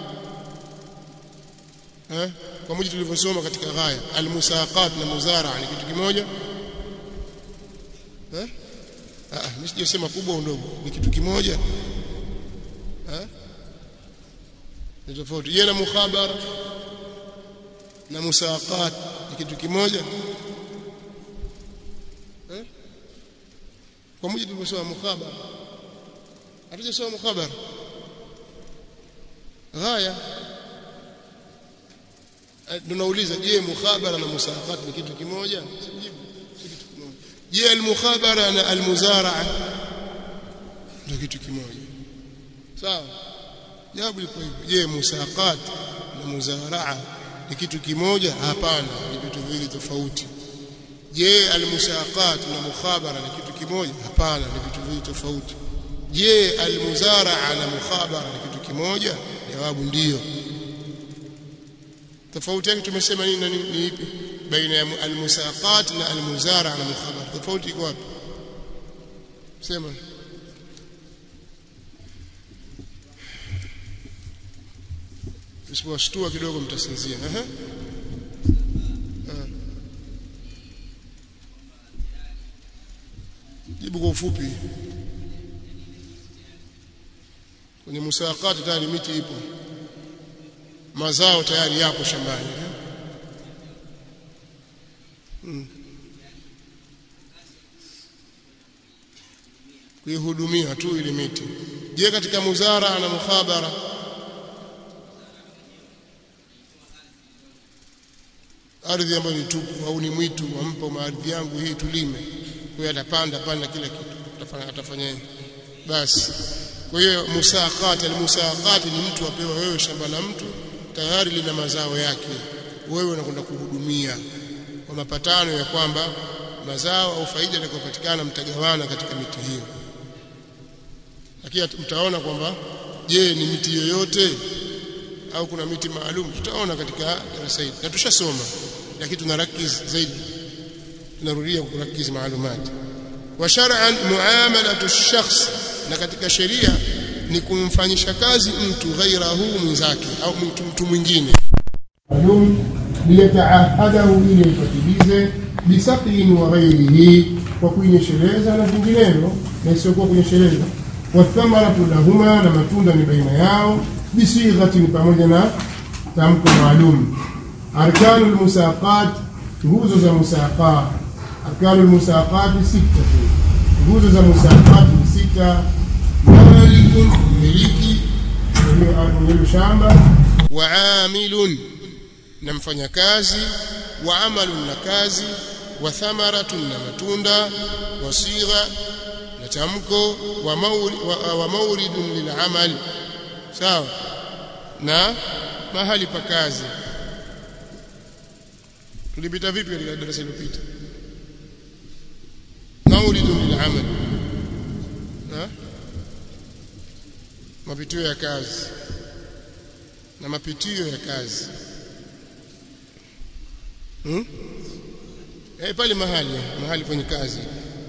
eh kwa mujibu tulivyosoma katika ghaya almusaqat na muzaraa ni kitu kimoja eh ah mimi sijasema kubwa au ndogo ni kitu kimoja eh ni tofauti je na mukhabara na musaqat ni kitu kimoja eh kwa mujibu tulivyosoma mukhabara hatujasoma mukhabara ghaya tunauliza je mukhabara na musaqat ni kitu kimoja sijibu si kitu kimoja je almukhabara na almuzaraa ndio kitu kimoja sawa jawabu liko hivyo je musaqat na muzaraa ni kitu kimoja hapana ni vitu viwili tofauti je almusaqat na mukhabara ni kitu kimoja hapana ni vitu viwili tofauti je almuzaraa na mukhabara ni kitu kimoja jawabu ndiyo tofauti yake tumesema nini na ni ipi baina ya almusaqat na almuzara na mukhabar tofauti iko wapi sema usipowashtua kidogo mtasinzia ehe jibu kwa ufupi kwenye musaqat tayari miti ipo mazao tayari yapo shambani hmm. kuihudumia tu ile miti je katika muzara na mukhabara ardhi ambayo ni tupu au ni mwitu wampa maardhi yangu hii tulime kwa hiyo atapanda panda kila kitu atafanya atafanya basi kwa hiyo musaqat almusaqat ni mtu apewa wewe shamba la mtu tayari lina mazao yake wewe unakwenda kuhudumia kwa mapatano ya kwamba mazao au faida itakayopatikana mtagawana katika miti hiyo lakini mtaona kwamba je ni miti yoyote au kuna miti maalum tutaona katika darasa hili na tushasoma lakini tunarakiz zaidi tunarudia kurakiz maalumati wa shar'an muamalatu ash-shakhs na katika sheria ni kumfanyisha kazi mtu ghairahu mwenzake au mtu, mtu mwingine maalum liyataahadahu ili ifatilize bisaqin wa ghairihi kwa kuinyesheleza na vinginevyo na isiyokuwa kunyesheleza wathamaratu lahuma na matunda ni baina yao bisighatin pamoja na tamko maalum arkanu lmusaqat nguzo za musaqat arkanu lmusaqat sita nguzo za musaqat ni sita malikun miliki mwenye shamba wa amilun na mfanyakazi wa amalun na kazi wa thamaratun na matunda wa sigha na tamko wa, mauri, wa, wa mauridun lilamal sawa na mahali pa kazi tulipita vipi katika darasa lililopita mauridun lilamal mapitio ya kazi na mapitio ya kazi hmm? eh pale mahali mahali kwenye kazi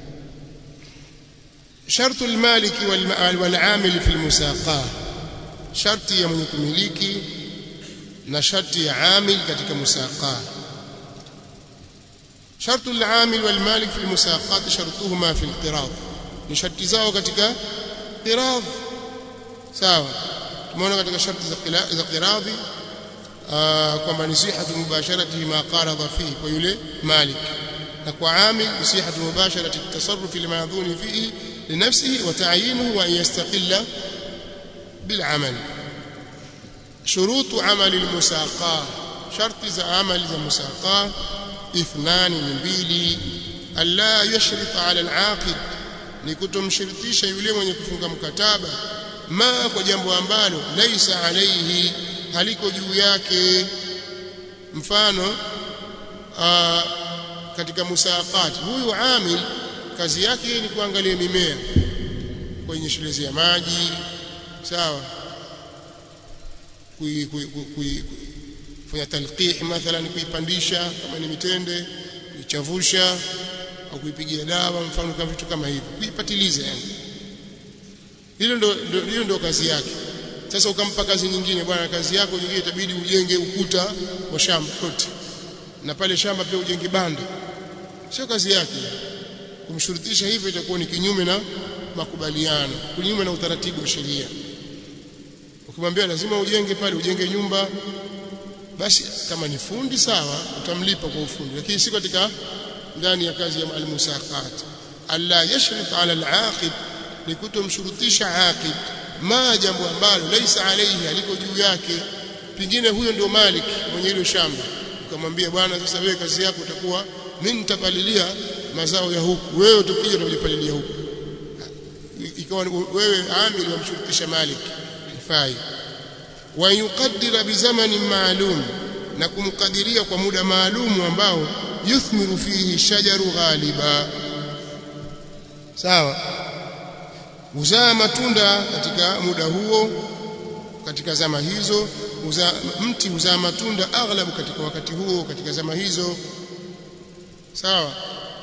shartu almaliki والعامل في المساقاه sharti ya mwenye kumiliki na sharti ya amil katika musaqah شرط العامل والمالك في المساقات شرطهما في القراض ni sharti zao katika qiradh sawa tumeona katika sharti za za qiradhi kwamba ni sihatu mubasharati ma qaradha fihi kwa yule malik na kwa amil sihatu mubasharati at-tasarruf limadhuni fihi linafsihi wa ta'yinuhu wa yastaqilla bil amal shurutu amali al-musaqah sharti za amali za musaqah اثنان من mbili alla yashrit ala al-aqid ni kutomshiritisha yule mwenye kufunga mkataba ma kwa jambo ambalo laisa alayhi haliko juu yake mfano aa, katika musaqat huyu amil kazi yake ni kuangalia mimea kwenye shule ya maji sawa kui, kui, kui, kui kufanya talqih mathalan kuipandisha kama ni mitende kuichavusha au kuipigia dawa mfano kama vitu kama hivyo kuipatiliza yani hilo ndo hiyo ndo kazi yake sasa ukampa kazi nyingine bwana kazi yako nyingine itabidi ujenge ukuta wa shamba lote na pale shamba pia ujenge banda sio kazi yake kumshurutisha hivyo itakuwa ni kinyume na makubaliano kinyume na utaratibu wa sheria ukimwambia lazima ujenge pale ujenge nyumba basi kama ni fundi sawa utamlipa kwa ufundi lakini si katika ndani ya kazi ya almusaqat alla yashrit ala alaqid ni kutomshurutisha aqid ma jambo ambalo laisa alayhi aliko juu yake pingine huyo ndio malik mwenye hilo shamba ukamwambia bwana sasa wewe kazi yako utakuwa mimi nitapalilia mazao ya huku wewe utakija utajipalilia huku ikawa wewe amili wamshurutisha malik ifai wa yuqaddira bizamani maalum na kumkadiria kwa muda maalum ambao yuthmiru fihi shajaru ghaliba sawa uzaa matunda katika muda huo katika zama hizo uza, mti uzaa matunda aghlabu katika wakati huo katika zama hizo sawa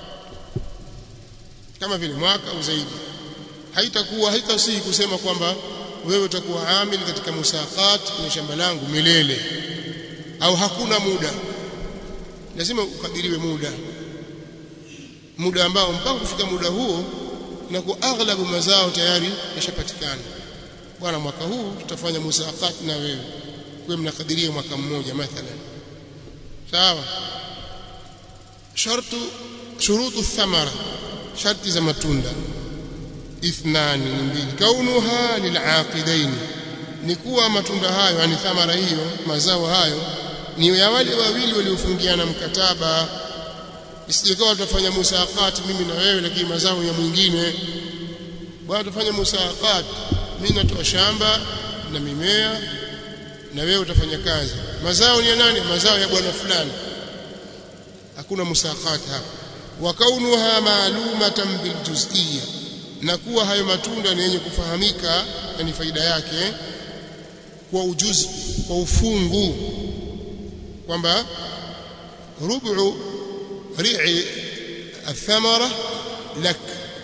kama vile mwaka au zaidi haitakuwa haitasihi kusema kwamba wewe utakuwa amili katika musaqat kwenye shamba langu milele au hakuna muda lazima ukadiriwe muda muda ambao mpaka kufika muda huo na kwa aghlabu mazao tayari yashapatikana bwana mwaka huu tutafanya musaqat na wewe kwa mnakadiria mwaka mmoja mathalan sawa shartu shurutu thamara sharti za matunda ithnani ni mbili kaunuha lilaqidain ni kuwa matunda hayo yani thamara hiyo mazao hayo ni ya wale wawili waliofungiana mkataba isijekawa tutafanya musaqat mimi na wewe lakini mazao ya mwingine bwana tutafanya musaqat mimi natoa shamba na mimea na wewe utafanya kazi mazao ni ya nani mazao ya bwana fulani hakuna musaqat hapa wa kaunuha ma'lumatan biljuz'iyya na kuwa hayo matunda ni yenye kufahamika na ni faida yake kwa ujuzi kwa ufungu kwamba rubu ri'i athamara lak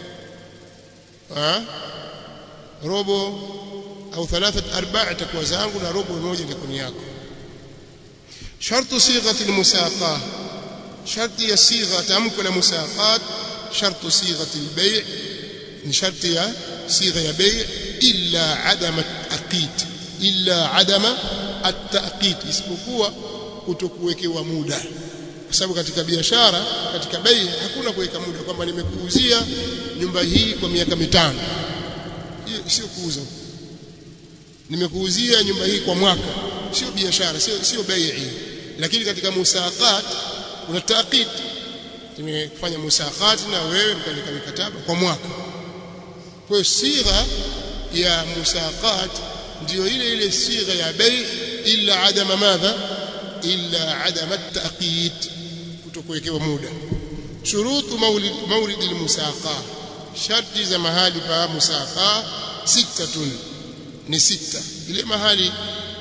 robo au thalathat arba' itakuwa zangu na robo moja itakuwa yako shartu sighati almusaqa sharti ya sigha tamko la musaqat shartu sighati albay' ni sharti ya sigha ya bay' illa adama at-taqit illa adama at-taqit isipokuwa kutokuwekewa muda kwa sababu katika biashara katika bei hakuna kuweka muda kwamba nimekuuzia nyumba hii kwa miaka mitano hiyo sio kuuza nimekuuzia nyumba hii kwa mwaka sio biashara sio sio bei lakini katika musaqat kuna taqit tumefanya musaqat na wewe mkaandika mikataba kwa mwaka kwa hiyo sigha ya musaqat ndio ile ile sigha ya bei illa adama madha illa adama at-taqit kutokuwekewa muda shurutu maulid mawrid al-musaqa sharti za mahali pa musaqa sittatun ni sita ile mahali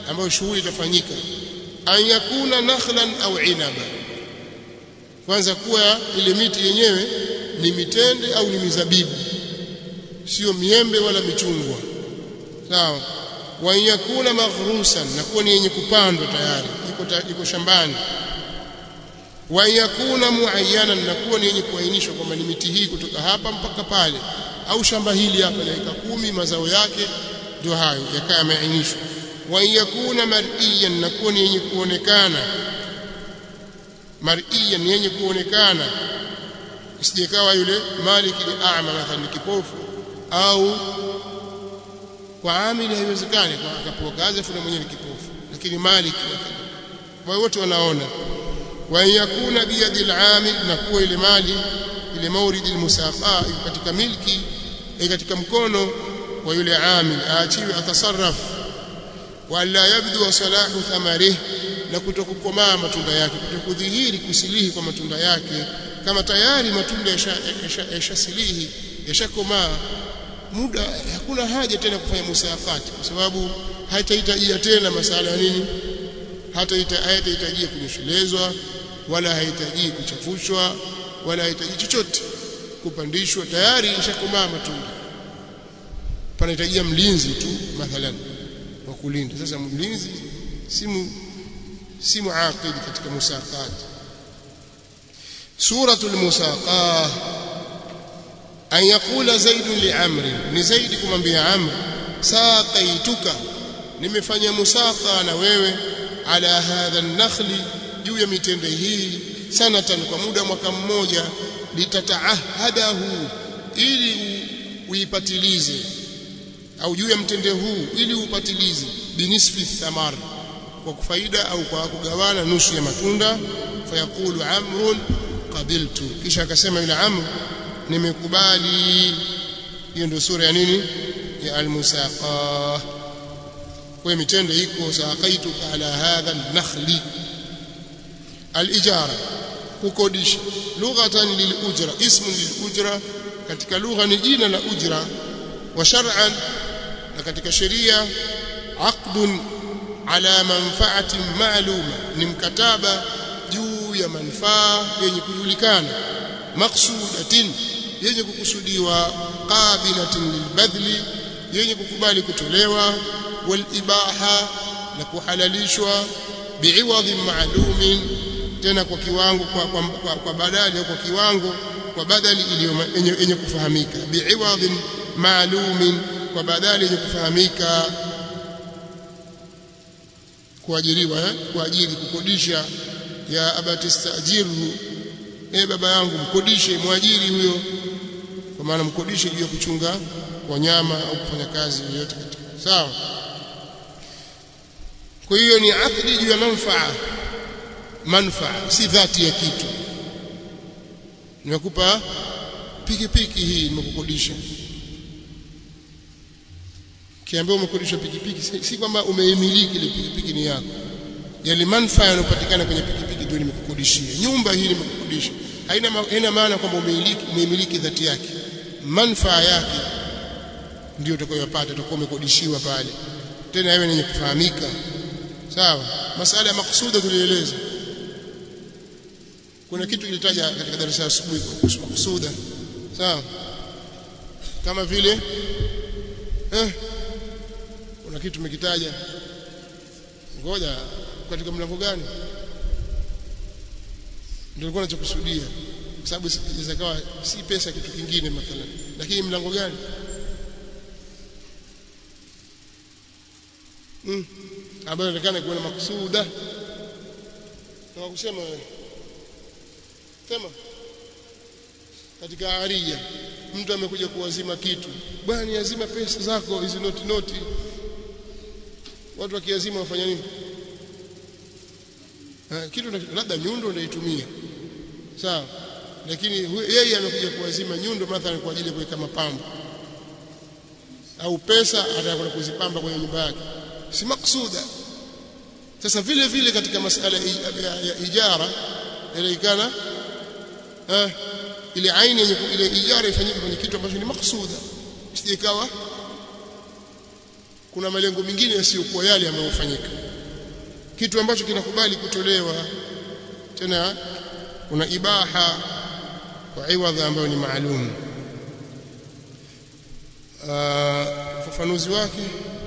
ambayo shughuli itafanyika an yakuna nakhlan au inaba kwanza kuwa ile miti yenyewe ni mitende au ni mizabibu sio miembe wala michungwa sawa wa yakuna maghrusan na kuwa ni yenye kupandwa tayari iko ta, iko shambani wa yakuna muayyanan na kuwa ni yenye kuainishwa kwamba ni miti hii kutoka hapa mpaka pale au shamba hili hapa la eka kumi mazao yake ndio hayo yakaa yameainishwa wa yakuna mar'iyan na kuwa ni yenye kuonekana mar'iyan yenye kuonekana isijekawa yule maliki ni a'ma mathalan kipofu au kwa amili haiwezekani kwa akapewa kazi afu mwenyewe ni kipofu lakini maliki wao wote wanaona wa yakuna biyadil amil na kuwa ile mali ile mauridi almusaqa katika milki katika mkono wa yule amil aachiwe atasarraf wala yabdu salahu thamarih na kutokukomaa matunda yake kutokudhihiri kusilihi kwa matunda yake kama tayari matunda yashasilihi yashakomaa muda hakuna haja tena kufanya musafati kwa sababu haitahitajia tena masala ya nini hata haitahitajia kunyeshelezwa wala hahitaji kuchafushwa wala hahitaji chochote kupandishwa tayari ishakomaa matunda panahitajia mlinzi tu mathalan wa kulinda sasa mlinzi simu si muaqid katika musaqat suratul musaqah an yaqula zaid li amri ni zaidi kumwambia amr saqaituka nimefanya musaqa na wewe ala hadha an-nakhli juu ya mitende hii sanatan kwa muda mwaka mmoja litataahadahu ili uipatilize au juu ya mtende huu ili upatilize binisfi thamar kwa kufaida au kwa kugawana nusu ya matunda fayaqulu amrun qabiltu kisha akasema yule amr nimekubali hiyo ndio sura ya nini ya almusaqa kwa mitende iko saqaituka ala hadha an-nakhli al-ijara kukodisha lughatan lil-ujra ismu lil-ujra katika lugha ni jina la ujra wa shar'an na katika sheria aqdun ala manfaatin ma'luma ni mkataba juu ya manufaa yenye kujulikana maqsudatin yenye kukusudiwa qabilatin lilbadli yenye kukubali kutolewa walibaha na kuhalalishwa biiwadhin ma'lumin tena kwa kiwango kwa, kwa, kwa, kwa badali au kwa kiwango kwa badali iliyo yenye kufahamika biiwadhin ma'lumin kwa badali yenye kufahamika kuajiriwa eh? kuajiri kukodisha ya abatistajirhu eh baba yangu mkodishe mwajiri huyo kwa maana mkodishe juu ya kuchunga wanyama au kufanya kazi yoyote katika sawa kwa hiyo ni akdi juu ya manfaa manfaa si dhati ya kitu nimekupa pikipiki hii nimekukodisha kiambia umekodisha pikipiki si, si kwamba umeimiliki ile pikipiki ni yako yale manufaa yanayopatikana kwenye pikipiki ndio nimekukodishia nyumba hii nimekukodisha haina haina maana kwamba umeimiliki umeimiliki dhati yake manufaa yake ndio utakayopata utakuwa umekodishiwa pale tena wewe yenye kufahamika sawa masala ya maksuda tulieleza kuna kitu kilitaja katika darasa asubuhi kuhusu maksuda sawa kama vile eh kuna kitu tumekitaja ngoja katika mlango gani ndio nilikuwa nachokusudia kwa sababu inaweza kawa si pesa kitu kingine mathalan lakini mlango gani mm. ambayo inaonekana kuwa na maksuda na kusema wewe sema katika aria mtu amekuja kuwazima kitu bwana niazima pesa zako hizi noti noti watu wakiazima wafanya nini ha, kitu labda nyundo unaitumia sawa lakini yeye amekuja kuwazima nyundo mathalan kwa ajili ya kuweka mapambo au pesa atakwenda kuzipamba kwenye nyumba yake si maksuda sasa vile vile katika masala ya ijara inaikana eh ile aini yenye ile ijara ifanyike kwenye kitu ambacho ni maksuda isijekawa kuna malengo mengine yasiyokuwa yale ambayo hufanyika kitu ambacho kinakubali kutolewa tena kuna ibaha kwa iwadha ambayo ni maalum ufafanuzi wake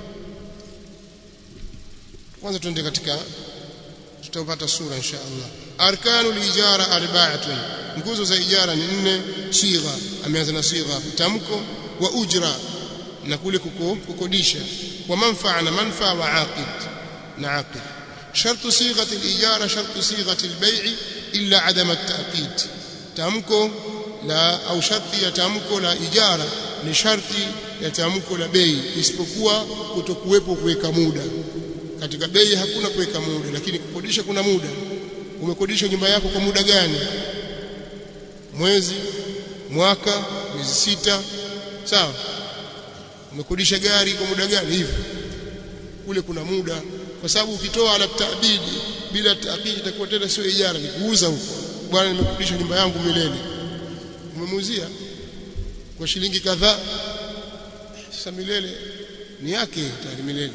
kwanza tuende katika tutapata sura insha Allah arkanu lijara arba'atun nguzo za ijara ni nne sigha ameanza na sigha tamko wa ujra na kule kuko, kukodisha wa manfaa na manfaa wa aqid na aqid شرط صيغه الاجاره شرط صيغه البيع الا عدم التاكيد tamko la au sharti ya tamko la ijara ni sharti ya tamko la bei isipokuwa kutokuwepo kuweka muda katika bei hakuna kuweka muda lakini kukodisha kuna muda umekodisha nyumba yako kwa muda gani mwezi mwaka miezi sita sawa umekodisha gari kwa muda gani hivi kule kuna muda kwa sababu ukitoa ala taabidi bila taakidi itakuwa tena sio ijara ni kuuza huko bwana nimekodisha nyumba yangu milele umemuuzia kwa shilingi kadhaa sasa milele ni yake tayari milele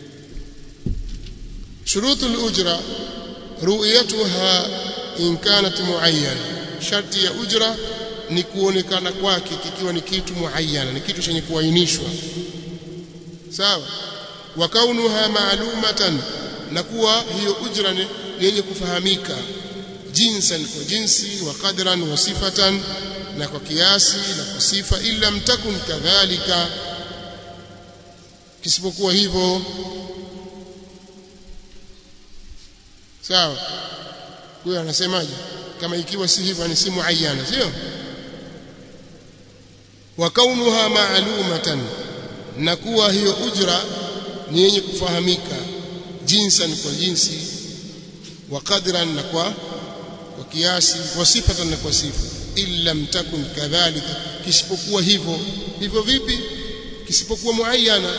شروط الأجرة رؤيتها إن كانت معينة شرط ya ujra ni kuonekana kwake kikiwa ni kitu muayyana ni kitu chenye kuainishwa sawa wa kaunuha ma'lumatan na kuwa hiyo ujra ni yenye kufahamika jinsan kwa jinsi wa qadran wa sifatan na kwa kiasi na kwa sifa illa mtakun kadhalika kisipokuwa hivyo sawa huyo anasemaje kama ikiwa si hivyo ni si muayyana sio wa kaunuha ma'lumatan na kuwa hiyo ujra ni yenye kufahamika jinsan kwa jinsi wa qadran na kwa kwa kiasi wa sifatan na kwa sifa illa mtakun kadhalika kisipokuwa hivyo hivyo vipi kisipokuwa muayyana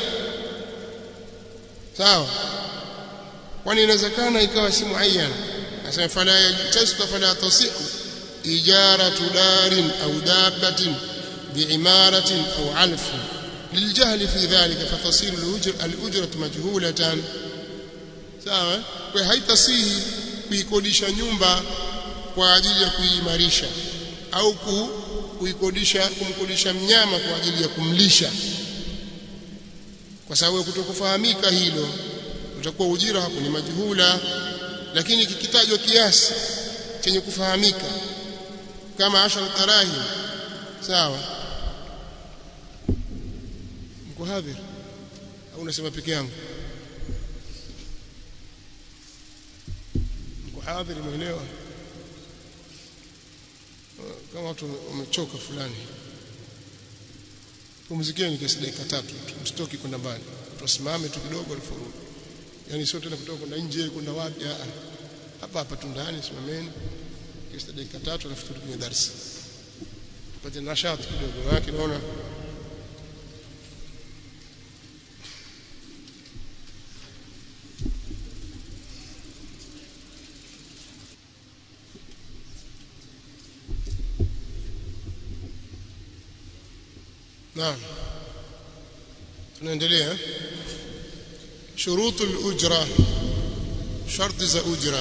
sawa kwani inawezekana ikawa si muayyana asema fala yajtasta fala tasihu ijaratu darin au dabbatin biimaratin au alf للجهل في ذلك فتصير الأجر الأجرة مجهولة sawa kwa haitasihi kuikodisha nyumba kwa ajili ya kuimarisha au kuikodisha kumkodisha mnyama kwa ajili ya kumlisha kwa sababu kutokufahamika hilo utakuwa ujira hapo ni majhula lakini kikitajwa kiasi chenye kufahamika kama ashar tarahim sawa mko hadhir au unasema peke yangu mko hadhir umeelewa kama watu wamechoka fulani pumzikeni kiasi dakika tatu msitoki kwenda mbali tusimame tu kidogo aliforudi yani sio tena kutoka kwenda nje kwenda wapi hapa hapa tu ndani simameni kiasi dakika tatu alafu turudi kwenye darasa tupate nashati kidogo yake naona نعم tunaendelea shurutu al-ujra sharti za ujra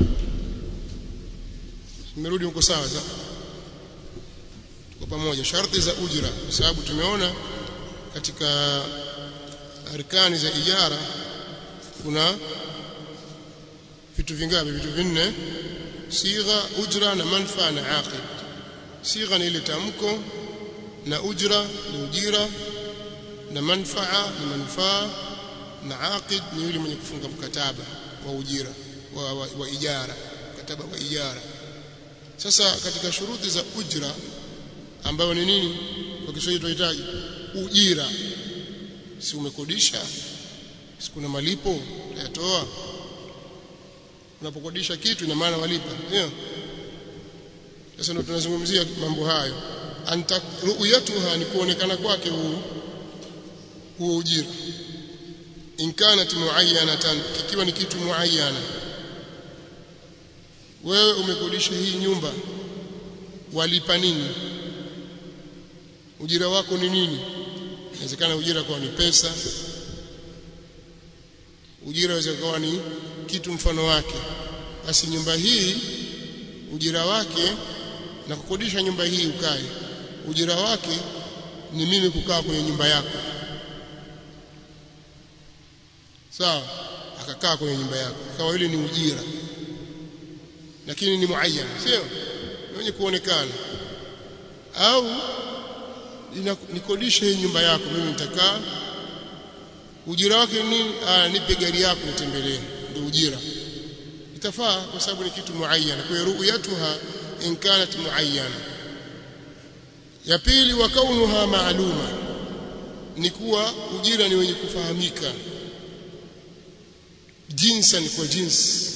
nimerudi huko sawa za tuko pamoja sharti za ujra kwa sababu tumeona katika arkani za ijara kuna vitu vingapi vitu vinne sigha ujra na manfaa na aqid sigha ni ile tamko na ujra ni ujira na manfaa ni manufaa na aqid ni yule mwenye kufunga mkataba wa ujira wa, wa, wa ijara mkataba wa ijara sasa katika shuruti za ujra ambayo ni nini kwa Kiswahili tunahitaji ujira si umekodisha si kuna malipo utayatoa unapokodisha kitu ina maana walipa ndio sasa ndio tunazungumzia mambo hayo anta ru'yatuha ni kuonekana kwake huu huo ujira in kanat muayyanatan kikiwa ni kitu muayyana wewe umekodisha hii nyumba walipa nini ujira wako ni nini inawezekana ujira kwa ni pesa ujira waweza kuwa ni kitu mfano wake basi nyumba hii ujira wake na kukodisha nyumba hii ukae ujira wake ni mimi kukaa kwenye nyumba yako sawa akakaa kwenye nyumba yako kawa ile ni ujira lakini ni muayyan sio wenye kuonekana au nikodishe hii nyumba yako mimi nitakaa ujira wake ni ah, nipe gari yako nitembelee ndio ujira itafaa kwa sababu ni kitu muayyan kwa hiyo ru'yatuha in kanat muayyana ya pili wa kaunuha maaluma ni kuwa ujira ni wenye kufahamika jinsan kwa jinsi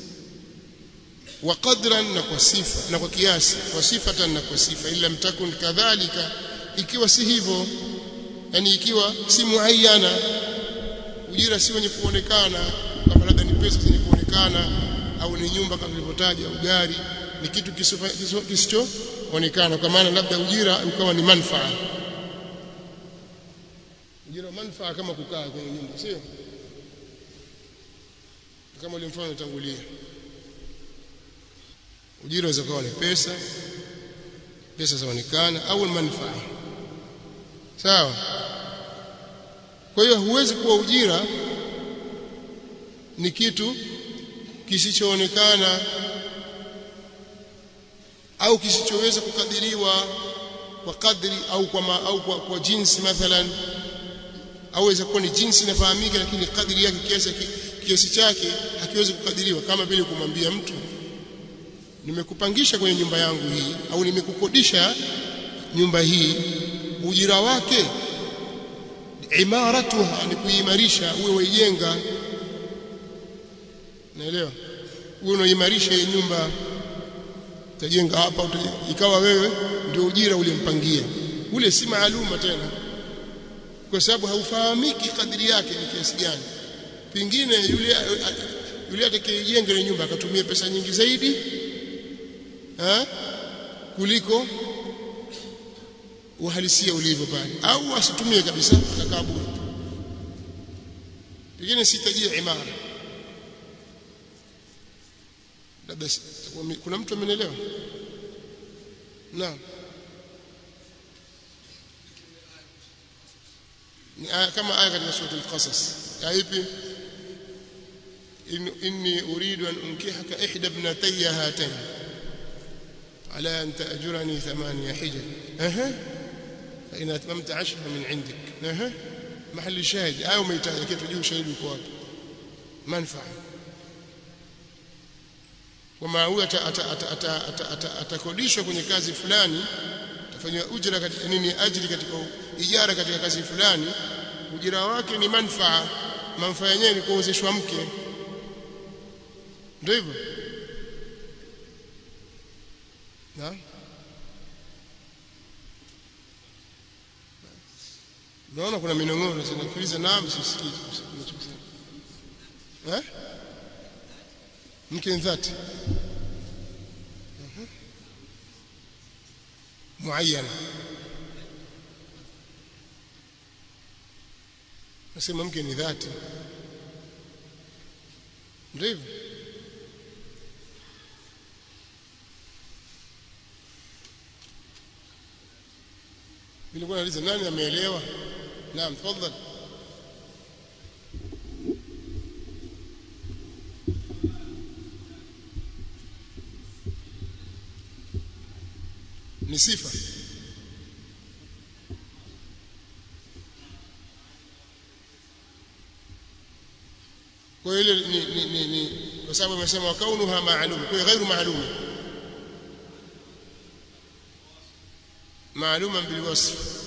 wa qadran na kwa sifa na kwa kiasi kwa sifatan na kwa sifa ila mtakun kadhalika ikiwa si hivyo yani ikiwa si muayyana ujira si wenye kuonekana kama labda ni pesa zenye kuonekana au ni nyumba kama nilivyotaja au gari ni kitu kisichoonekana kwa maana labda ujira ukawa ni manfaa ujira manfaa kama kukaa kwenye nyumba sio kama ule mfano utangulia ujira unaweza kuwa ni pesa pesa zaonekana au manfaa sawa kwa hiyo huwezi kuwa ujira ni kitu kisichoonekana au kisichoweza kukadiriwa kwa kadri au kwa ma, au kwa, kwa jinsi mathalan au weza kuwa ni jinsi inafahamika lakini kadri yake kiasi kiasi chake hakiwezi kukadiriwa kama vile kumwambia mtu nimekupangisha kwenye nyumba yangu hii au nimekukodisha nyumba hii ujira wake imaratuha ni kuimarisha uwe waijenga naelewa uwe unaimarisha hii nyumba utajenga hapa utajenga. ikawa wewe ndio ujira ulimpangia ule si maaluma tena kwa sababu haufahamiki kadri yake ni kiasi gani pengine yule yule atakayejenga ile nyumba akatumia pesa nyingi zaidi ha? kuliko uhalisia ulivyo pale au asitumie kabisa akakaa bure pengine sitajia imara labda kuna mtu amenielewa naam ni aya kama aya katika sura al-qasas ipi inni uridu an unkihaka ihda ibnatayya hatayn على أن تأجرني ثمانية حجج أها فإن أتممت عشرة من عندك أها محل الشاهد أو ما يتعلم كيف يجيب شهيد الكواب منفعة وما هو atakodishwa kwenye kazi fulani atafanywa ujira katika nini ajili katika ijara katika kazi fulani ujira wake ni manfaa manfaa yenyewe ni kuozeshwa mke ndio hivyo na naona kuna minong'ono sinakuuliza naam sisikii unachosema eh mke dhati muayyana nasema mke ni dhati ndio hivyo nilikuwa nauliza nani ameelewa naam tafadhali ni sifa kwa hiyo ni, ni, ni, ni kwa sababu amesema kaunuha maalum kwa hiyo ghairu maalum maaluma bilwasf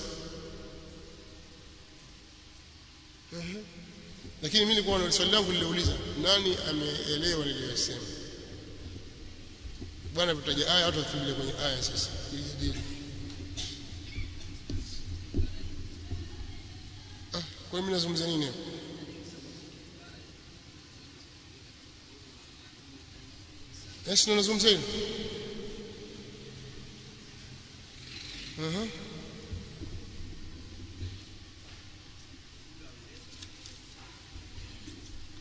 lakini mimi nilikuwa na swali langu niliuliza nani ameelewa niliyosema bwana tutaja aya watu tutulie kwenye aya sasa kujadili ah kwa mimi nazungumza nini hapo Yes, nazungumza nini? Aha.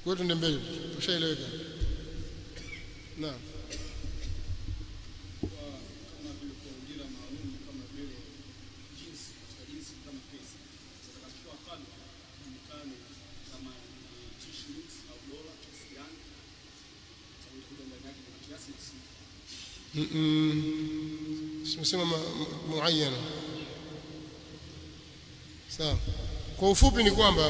kwa hiyo tuende mbele tushaeleweka naam kama vile kwa ujira maalum kama vile jinsi katika jinsi kama pesa sasa katika wakati julikane kama ni t-shirts au dola kiasi gani sababu itakuja ndani yake kuna kiasi na sifa simesema muayana sawa kwa ufupi ni kwamba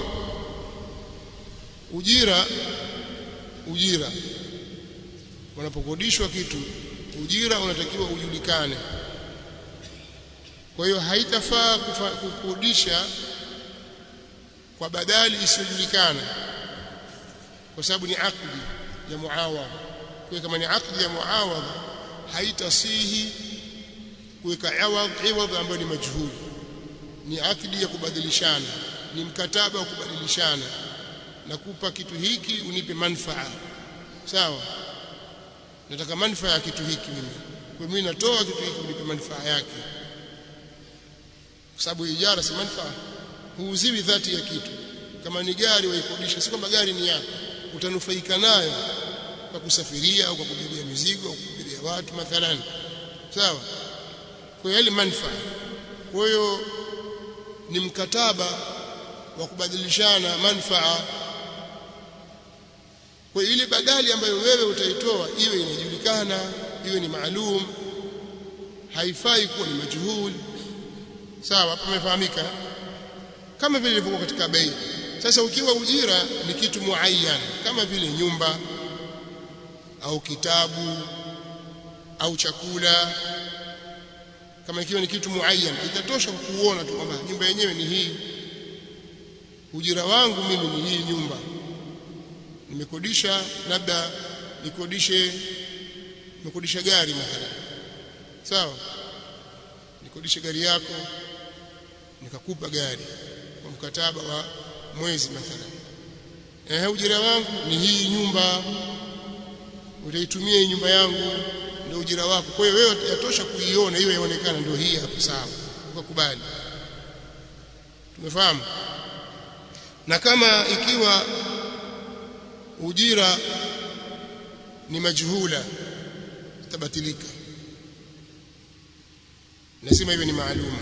ujira ujira unapokodishwa kitu ujira unatakiwa ujulikane kwa hiyo haitafaa kufa- kukodisha kwa badali isiyojulikana kwa sababu ni akdi ya muawadha kwa hiyo kama ni akdi ya muawadha haitasihi kuweka iwadh iwadh ambayo ni majhuli ni akdi ya kubadilishana ni mkataba wa kubadilishana nakupa kitu hiki unipe manfaa sawa nataka manfaa ya kitu hiki mimi kwa mimi natoa kitu hiki unipe manfaa yake kwa sababu ijara si manfaa huuziwi dhati ya kitu kama ni gari waikodisha si kwamba gari ni yako utanufaika nayo kwa kusafiria au kwa kubebea mizigo au kubebea watu mathalan sawa kwa hiyo ile manfaa kwa hiyo ni mkataba wa kubadilishana manfaa kwa ile badali ambayo wewe utaitoa iwe inajulikana iwe ni maalum haifai kuwa ni majhul sawa hapo umefahamika kama vile ilivyokuwa katika bei sasa ukiwa ujira ni kitu muayyan kama vile nyumba au kitabu au chakula kama ikiwa ni kitu muayyan itatosha kuona tu kwamba nyumba yenyewe ni hii ujira wangu mimi ni hii nyumba nimekodisha labda nikodishe nimekodisha gari mathalan sawa nikodishe gari yako nikakupa gari kwa mkataba wa mwezi mathalan eh ujira wangu ni hii nyumba utaitumia hii nyumba yangu ndio ujira wako kwa hiyo wewe yatosha kuiona hiyo yaonekana ndio hii hapo sawa ukakubali tumefahamu na kama ikiwa ujira ni majhula tabatilika nasema hivyo ni maaluma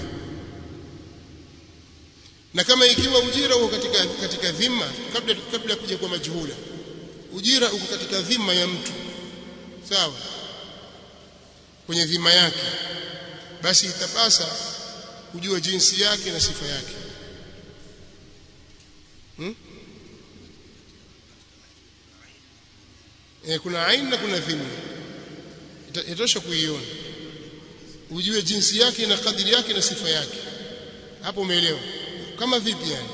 na kama ikiwa ujira uko katika katika dhima kabla kabla kuja kwa majhula ujira uko katika dhima ya mtu sawa kwenye dhima yake basi itapasa kujua jinsi yake na sifa yake hmm? e, kuna ain na kuna dhima itosha kuiona ujue jinsi yake na kadiri yake na sifa yake hapo umeelewa kama vipi yani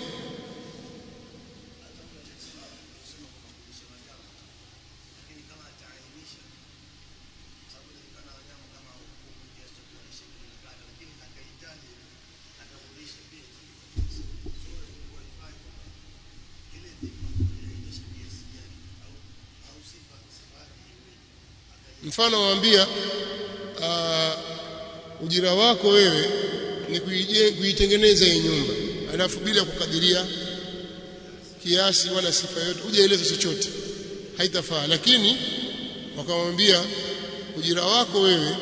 mfano waambia uh, ujira wako wewe ni kuije kuitengeneza hii nyumba alafu bila kukadiria kiasi wala sifa yote hujaeleza chochote haitafaa lakini wakamwambia ujira wako wewe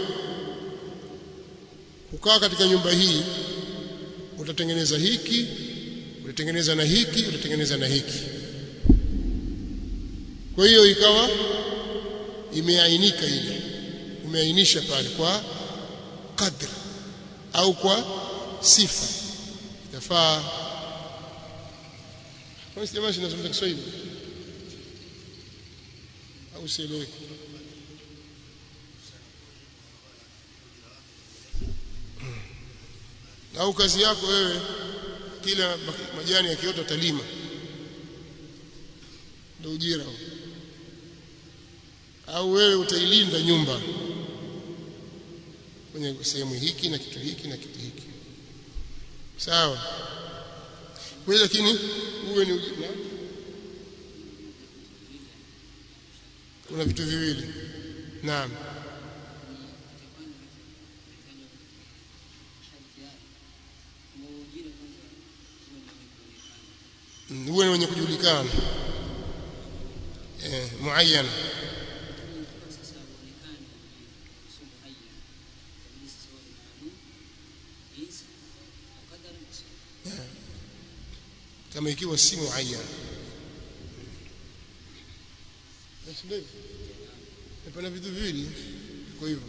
kukaa katika nyumba hii utatengeneza hiki utatengeneza na hiki utatengeneza na hiki kwa hiyo ikawa imeainika ile umeainisha pale kwa kadri au kwa sifa itafaa kwa jamaa sinazungumza Kiswahili au sieleweki au kazi yako wewe kila majani yakiota talima ndio ujira au wewe utailinda nyumba kwenye sehemu hiki na kitu hiki na kitu hiki sawa kwa lakini uwe ni ujira kuna vitu viwili naam uwe ni wenye kujulikana eh, muayyana ikiwa sasa uonekane sio muayyan kabisa sawa ni maalum jinsi au kadari msio kama ikiwa si muayyana basi ndio pana vitu viwili kwa hivyo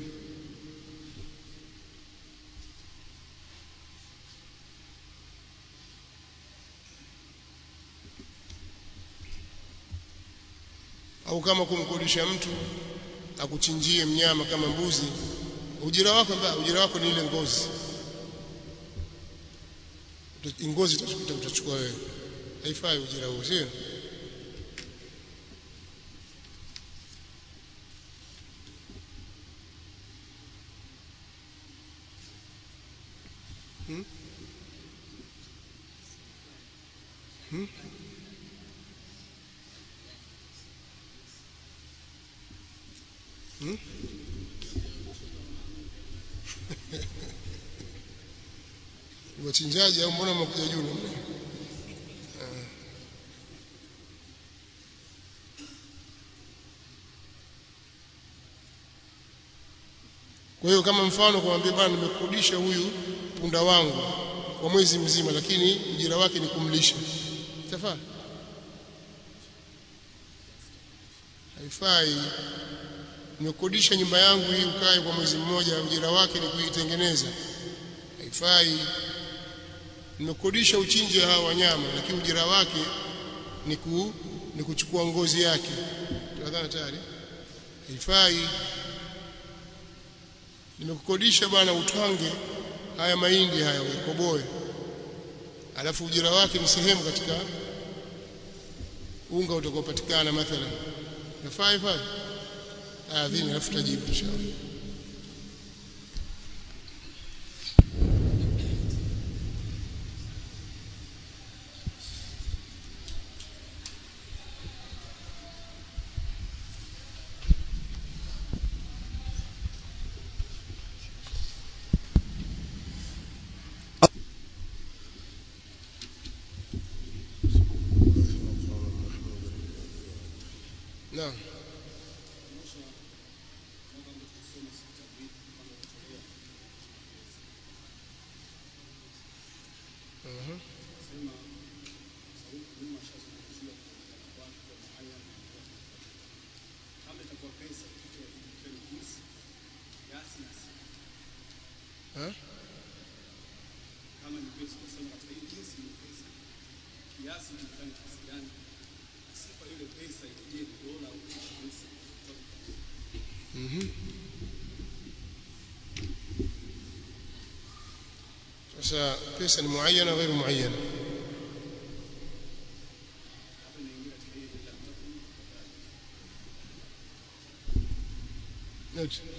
au kama kumkodisha mtu akuchinjie mnyama kama mbuzi ujira wako mbaya ujira wako ni ile ngozi Uta- ngozi utachukuta utachukua wewe haifai ujira huo sio Hmm? Hmm? Hmm? wachinjaji au mbona mnakuja juu namna hiyo? Ah. Kwa hiyo kama mfano kumwambia bwana nimekurudisha huyu punda wangu kwa mwezi mzima lakini ujira wake ni kumlisha. Itafaa? Haifai. Nimekodisha nyumba yangu hii ukae kwa mwezi mmoja ujira wake ni kuitengeneza. Haifai. Nimekodisha uchinje hawa wanyama lakini ujira wake ni ku, ni kuchukua ngozi yake. Tunadhani tayari? Haifai nimekukodisha bwana utwange haya mahindi haya ukoboe alafu ujira wake ni sehemu katika unga utakaopatikana mathalan nafaa ifai adhini alafu tajibu inshallah naam Mhm. kama itakuwa pesa kitu ya jinsi kiasi na sifa. Ha? kama ni pesa unasema katika hii jinsi ni pesa kiasi kinafanya kiasi gani Na sifa ile pesa ije ni dola au shilingi Mhm. Sasa pesa ni muayyana ghairu muayyana hapa inaingia katika ile ila mtakuni Note.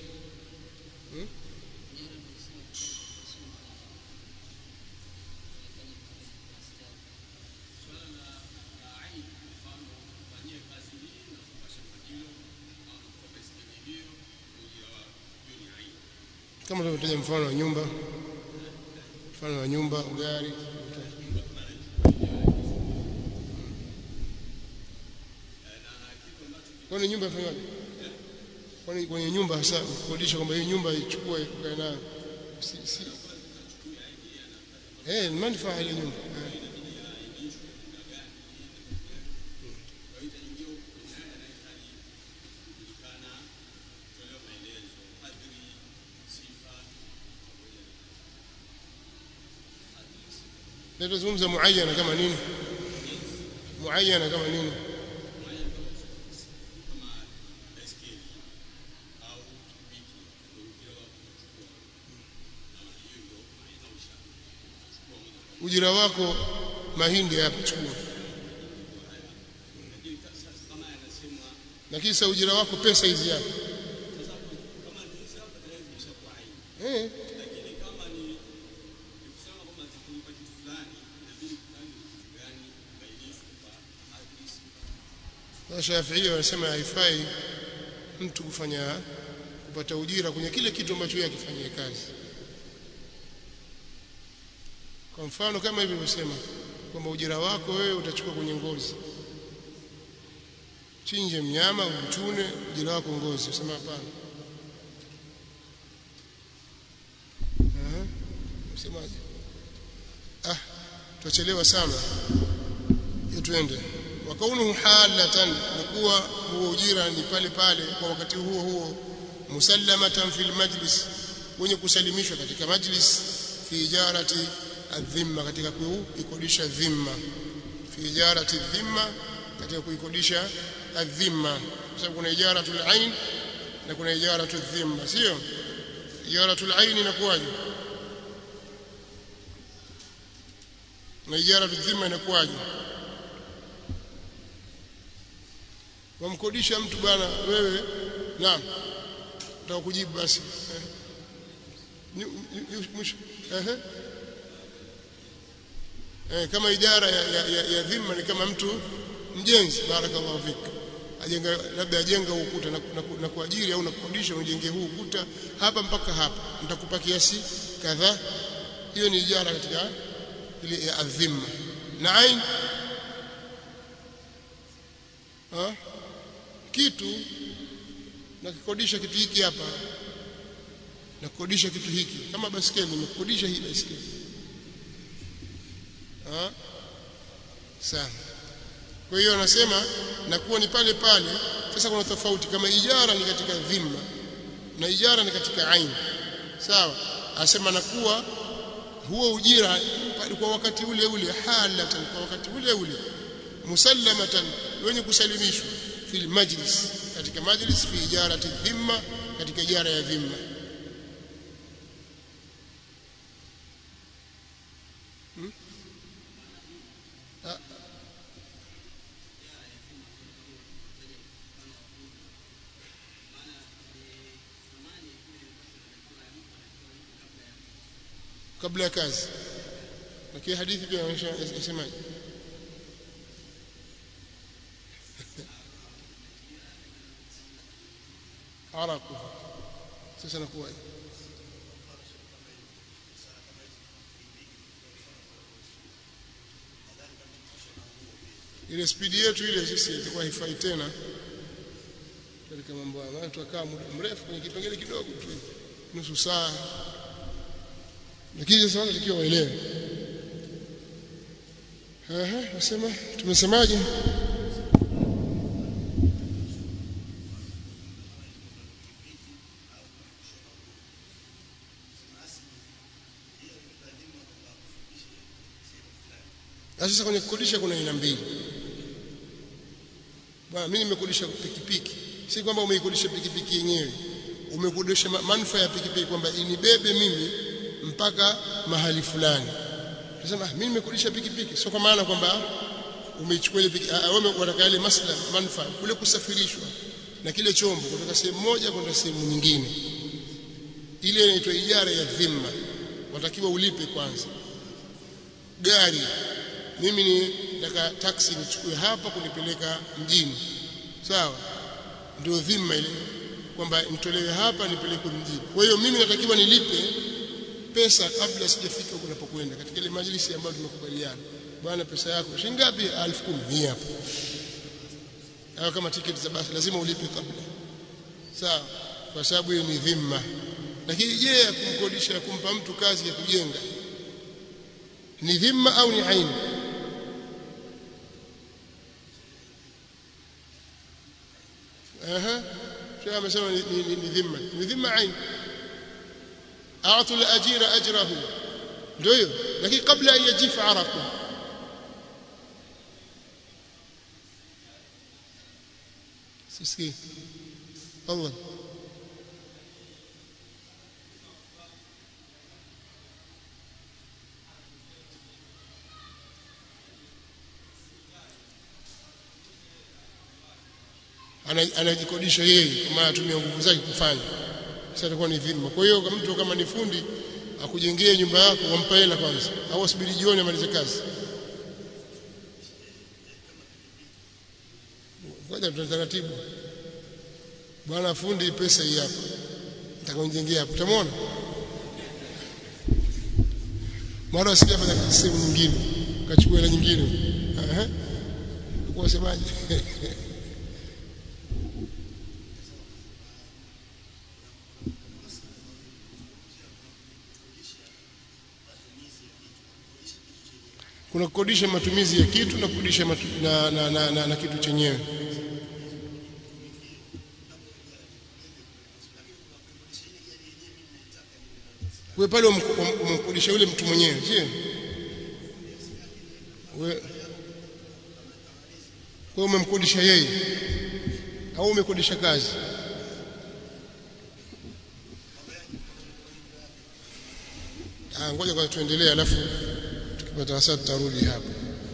kama tulivyotaja mfano wa nyumba mfano wa nyumba gari kwani nyumba ifanywaje kwani kwenye nyumba hasa kukodisha kwamba hii nyumba ichukue ukae nayo si, si. Eh, ni manufaa ile nyumba eh. Na tuzungumza muayyana kama nini muayyana kama nini ujira wako mahindi hapa chukua na kisa ujira wako pesa hizi hapa eh na Shafi'i wanasema haifai mtu kufanya kupata ujira kwenye kile kitu ambacho yeye akifanyia kazi kwa mfano kama hivi nimesema kwamba ujira wako wewe utachukua kwenye ngozi chinje mnyama uchune jina wako ngozi usema hapana msemaje ah tuachelewa sana twende wakaunuhu halatan nikuwa huo ujira ni pale pale kwa wakati huo huo musallamatan fil majlis wenye kusalimishwa katika majlis fi ijarati adhimma katika kuikodisha dhimma fi ijarati dhimma katika kuikodisha adhimma kwa sababu kuna ijaratul ain na kuna ijaratul dhimma sio ijaratul ain inakuwaje na ijaratul dhimma inakuwaje wamkodisha mtu bwana wewe naam nataka kujibu basi mwisho eh eh kama idara ya, ya, ya, ya dhima ni kama mtu mjenzi barakallahu fik ajenga labda ajenga ukuta na, na, na kuajiri au na kukodisha unjenge huu ukuta hapa mpaka hapa nitakupa kiasi kadhaa hiyo ni ijara katika ile ya adhima na ain ha? kitu na kikodisha kitu hiki hapa na kukodisha kitu hiki kama baskeli nimekodisha hii baskeli ah sawa kwa hiyo anasema na kuwa ni pale pale sasa kuna tofauti kama ijara ni katika dhima na ijara ni katika aini sawa asema na kuwa huo ujira kwa wakati ule ule halatan kwa wakati ule ule musallamatan wenye kusalimishwa fil majlis katika majlis fi ijarati dhimma katika ijara ya dhimma hmm? ah. kabla ya kazi lakini hadithi pia inasemaje araku sasa nakuwaje ile spidi yetu ile sisi itakuwa haifai tena katika mambo haya tutakaa muda mrefu kwenye kipengele kidogo tu nusu saa lakini sasa watu tukiwa waelewe ehe nasema tumesemaje sasa kwenye kukodisha kuna aina mbili bwana mimi nimekodisha pikipiki si kwamba umeikodisha pikipiki yenyewe umekodisha manufaa ya pikipiki kwamba inibebe mimi mpaka mahali fulani tunasema mimi nimekodisha pikipiki sio kwa maana kwamba umeichukua ile pikipiki wewe unataka ile maslaha manufaa kule kusafirishwa na kile chombo kutoka sehemu moja kwenda sehemu nyingine ile inaitwa ijara ya dhima watakiwa ulipe kwanza gari mimi ni nataka taxi nichukue hapa kunipeleka mjini sawa ndio dhima ile kwamba nitolewe hapa nipelekwe mjini kwa hiyo mimi natakiwa nilipe pesa kabla sijafika huko napokwenda katika ile majlisi ambayo tumekubaliana bwana pesa yako shilingi ngapi 10,000 hii hapa au kama tiketi za basi lazima ulipe kabla sawa kwa sababu hiyo ni dhima lakini je ya kumkodisha kumpa mtu kazi ya kujenga ni dhima au ni aini اها شو amesema ni dhima ni dhima ain a'tu al-ajira ajrahu ndio hiyo lakini kabla yajif araku sisi Allah anajikodisha yeye kama anatumia nguvu zake kufanya sasa itakuwa ni dhima kwa hiyo kama mtu kama ni fundi akujengee nyumba yako wampa hela kwanza au asubiri jioni amalize kazi ngoja tutaratibu bwana fundi pesa hii hapa nitakonjengea hapo utamwona mara usijafanya kazi sehemu nyingine ukachukua hela nyingine ehe kwa semaje kuna kukodisha matumizi ya kitu na kukodisha matu, na, na, na, na, na kitu chenyewe wewe pale umemkodisha yule mtu mwenyewe sio wewe kwa umemkodisha yeye au umekodisha kazi ah ngoja kwa tuendelee alafu tukipata wasaa tutarudi hapo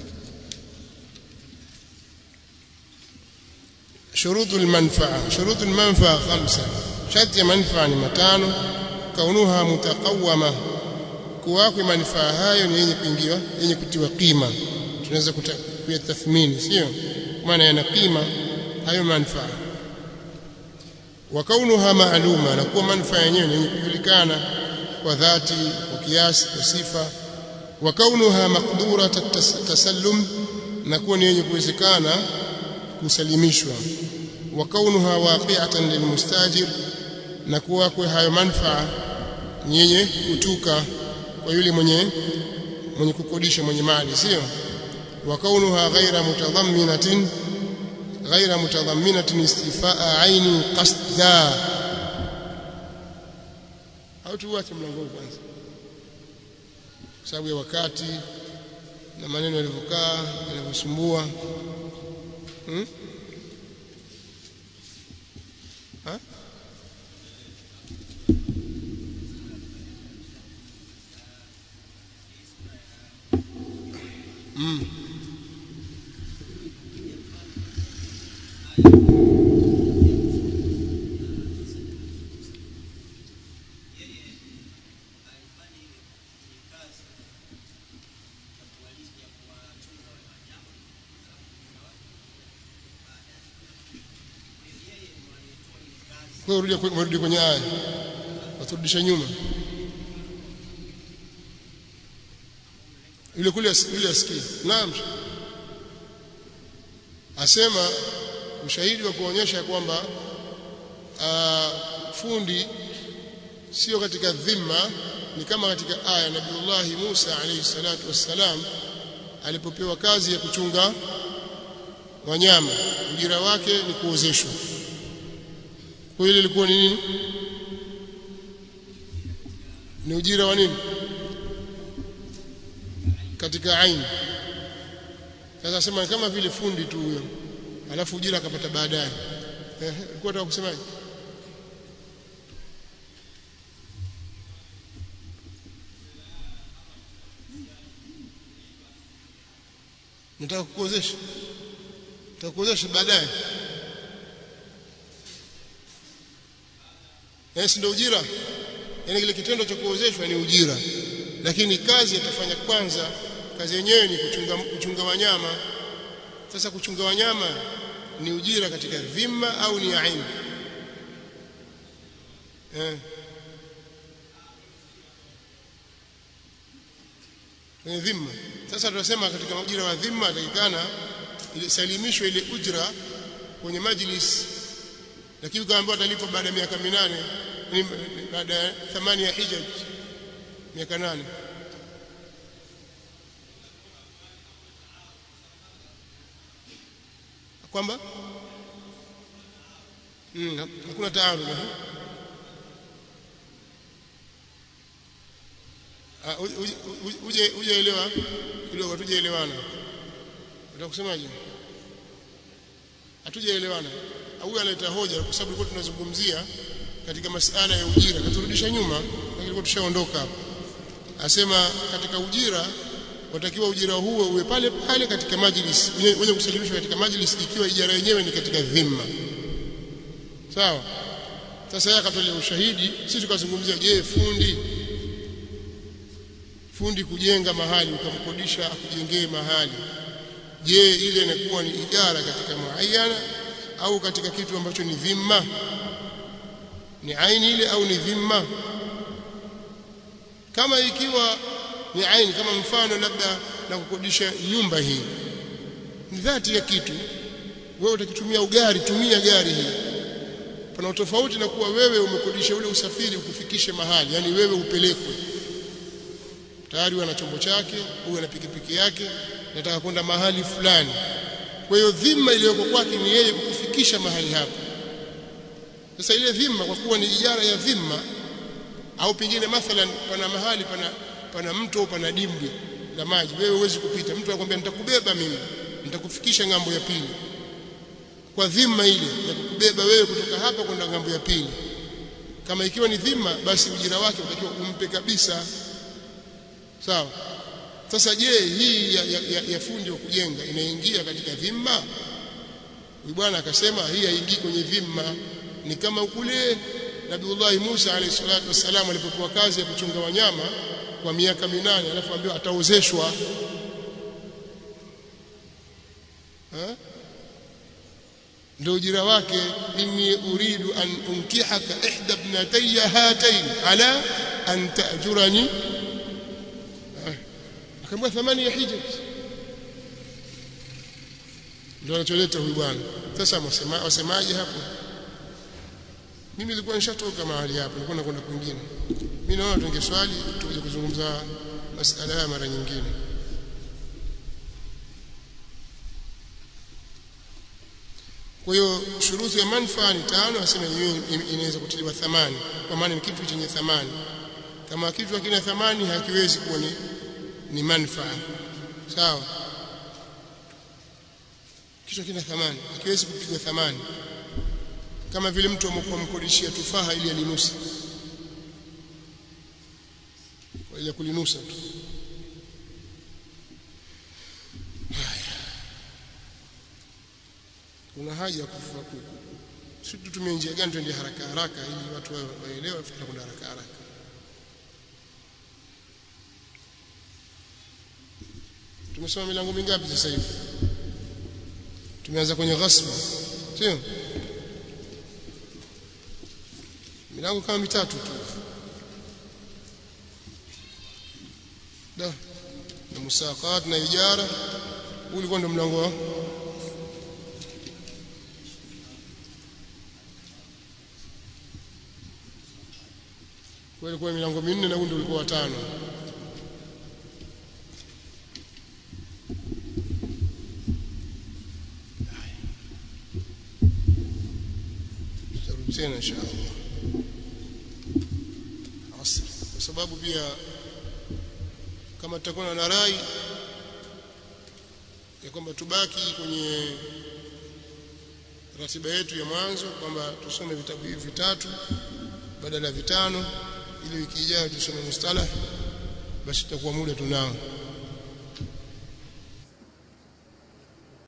شروط المنفعة شروط المنفعة خمسة شرط منفعة matano kaunuha mutaqawama kuwako manufaa hayo ni yenye kuingiwa yenye kutiwa kima tunaweza kuyatathmini sio maana yana kima hayo manufaa wa kaunuha maaluma na kuwa manufaa yenyewe yenye kujulikana kwa dhati kwa kiasi kwa sifa wa kaunuha maqdura tasallum na kuwa ni yenye kuwezekana kusalimishwa wa kaunuha waqi'atan lilmustajir na kuwa kwa hayo manufaa yenye kutuka kwa yule mwenye mwenye kukodisha mwenye mali sio wa kaunuha ghaira mutadhamminatin ghaira mutadhamminatin istifaa aini qasda au tuache mlango kwanza sababu ya wakati na maneno yalivyokaa yanavyosumbua hmm? ha? Mm. Kwa hiyo urudi kwenye aya. Waturudisha nyuma. yule kule yule asikie naam asema ushahidi wa kuonyesha kwamba fundi sio katika dhima ni kama katika aya Nabiullahi Musa alayhi salatu wassalam alipopewa kazi ya kuchunga wanyama ujira wake ni kuozeshwa kwa ile ilikuwa ni nini ni ujira wa nini katika aini sasa sema kama vile fundi tu huyo alafu ujira akapata baadaye eh ulikuwa unataka kusemaje nataka kukuozesha nataka kuozesha baadaye eh si ndio ujira yani kile kitendo cha kuozeshwa ni ujira lakini kazi atafanya kwanza kazi yenyewe ni kuchunga, kuchunga wanyama sasa kuchunga wanyama ni ujira katika dhima au ni aini eh kwenye dhima sasa tunasema katika ujira wa dhima atakikana ile salimishwe ile ujra kwenye majlis lakini ukaambiwa atalipa baada ya miaka minane baada ya thamani ya hijaj miaka nane kwamba mm, hakuna taarud uje uje elewa kidogo tujeelewana utakusemaje hatujaelewana huyu analeta hoja kwa sababu tulikuwa tunazungumzia katika masala ya ujira katurudisha nyuma lakini tushaondoka hapo asema katika ujira watakiwa ujira huo uwe pale pale katika majlis wenye kusalimishwa katika majlis ikiwa ijara yenyewe ni katika dhima sawa sasa yeye akatolea ushahidi sisi tukazungumzia je fundi fundi kujenga mahali ukamkodisha akujengee mahali je ile inakuwa ni ijara katika muayyana au katika kitu ambacho ni dhima ni aini ile au ni dhima kama ikiwa ni aini kama mfano labda na kukodisha nyumba hii ni dhati ya kitu wewe utakitumia ugari tumia gari hii pana tofauti na kuwa wewe umekodisha ule usafiri ukufikishe mahali yani wewe upelekwe tayari wana chombo chake huyu ana pikipiki yake nataka kwenda mahali fulani kwa hiyo dhima iliyoko kwake ni yeye kukufikisha mahali hapo sasa ile dhima kwa kuwa ni ijara ya dhima au pengine mathalan pana mahali pana pana mto au pana dimbwi la maji wewe huwezi kupita mtu anakuambia nitakubeba mimi nitakufikisha ngambo ya pili kwa dhima ile ya kukubeba wewe kutoka hapa kwenda ngambo ya pili kama ikiwa ni dhima basi ujira wake utakiwa umpe kabisa sawa sasa je hii ya, ya, ya, ya fundi wa kujenga inaingia katika dhima huyu bwana akasema hii haingii kwenye dhima ni kama kule Nabiullah Musa alayhi salatu wassalam alipokuwa kazi ya kuchunga wanyama kwa miaka minane alafu ambiwa ataozeshwa ndio ujira wake inni uridu an unkihaka ihda ibnatayya hatayn ala an ta'jurani akamwambia thamani ya hija ndio anacholeta huyu bwana sasa wasema wasemaje hapo mimi nilikuwa nishatoka mahali hapo nilikuwa nakwenda kwingine mimi naona tungeswali tuje kuzungumza masala haya mara nyingine kwa hiyo shuruti ya manfaa ni tano asema inaweza kutiliwa thamani kwa maana ni kitu chenye thamani kama kitu hakina thamani hakiwezi kuwa ni, ni manfaa sawa kitu hakina thamani hakiwezi kupigwa thamani kama vile mtu amkodishia tufaha ili alinusa kwa ile kulinusa tu kuna haja ya kufa sisi tutumie njia gani twende haraka haraka ili watu waelewe fikira kwenda haraka haraka tumesoma milango mingapi sasa hivi tumeanza kwenye ghasba sio milango kama mitatu tu da na musaqat na ijara ulikuwa ndo mlango wa kwa ilikuwa milango minne na huu ndio ulikuwa watano tutarudi tena inshallah asr kwa sababu pia kama tutakuwa na rai ya kwamba tubaki kwenye ratiba yetu ya mwanzo kwamba tusome vitabu hivi vitatu badala ya vitano ili wiki ijayo tusome mustalah basi tutakuwa muda tunao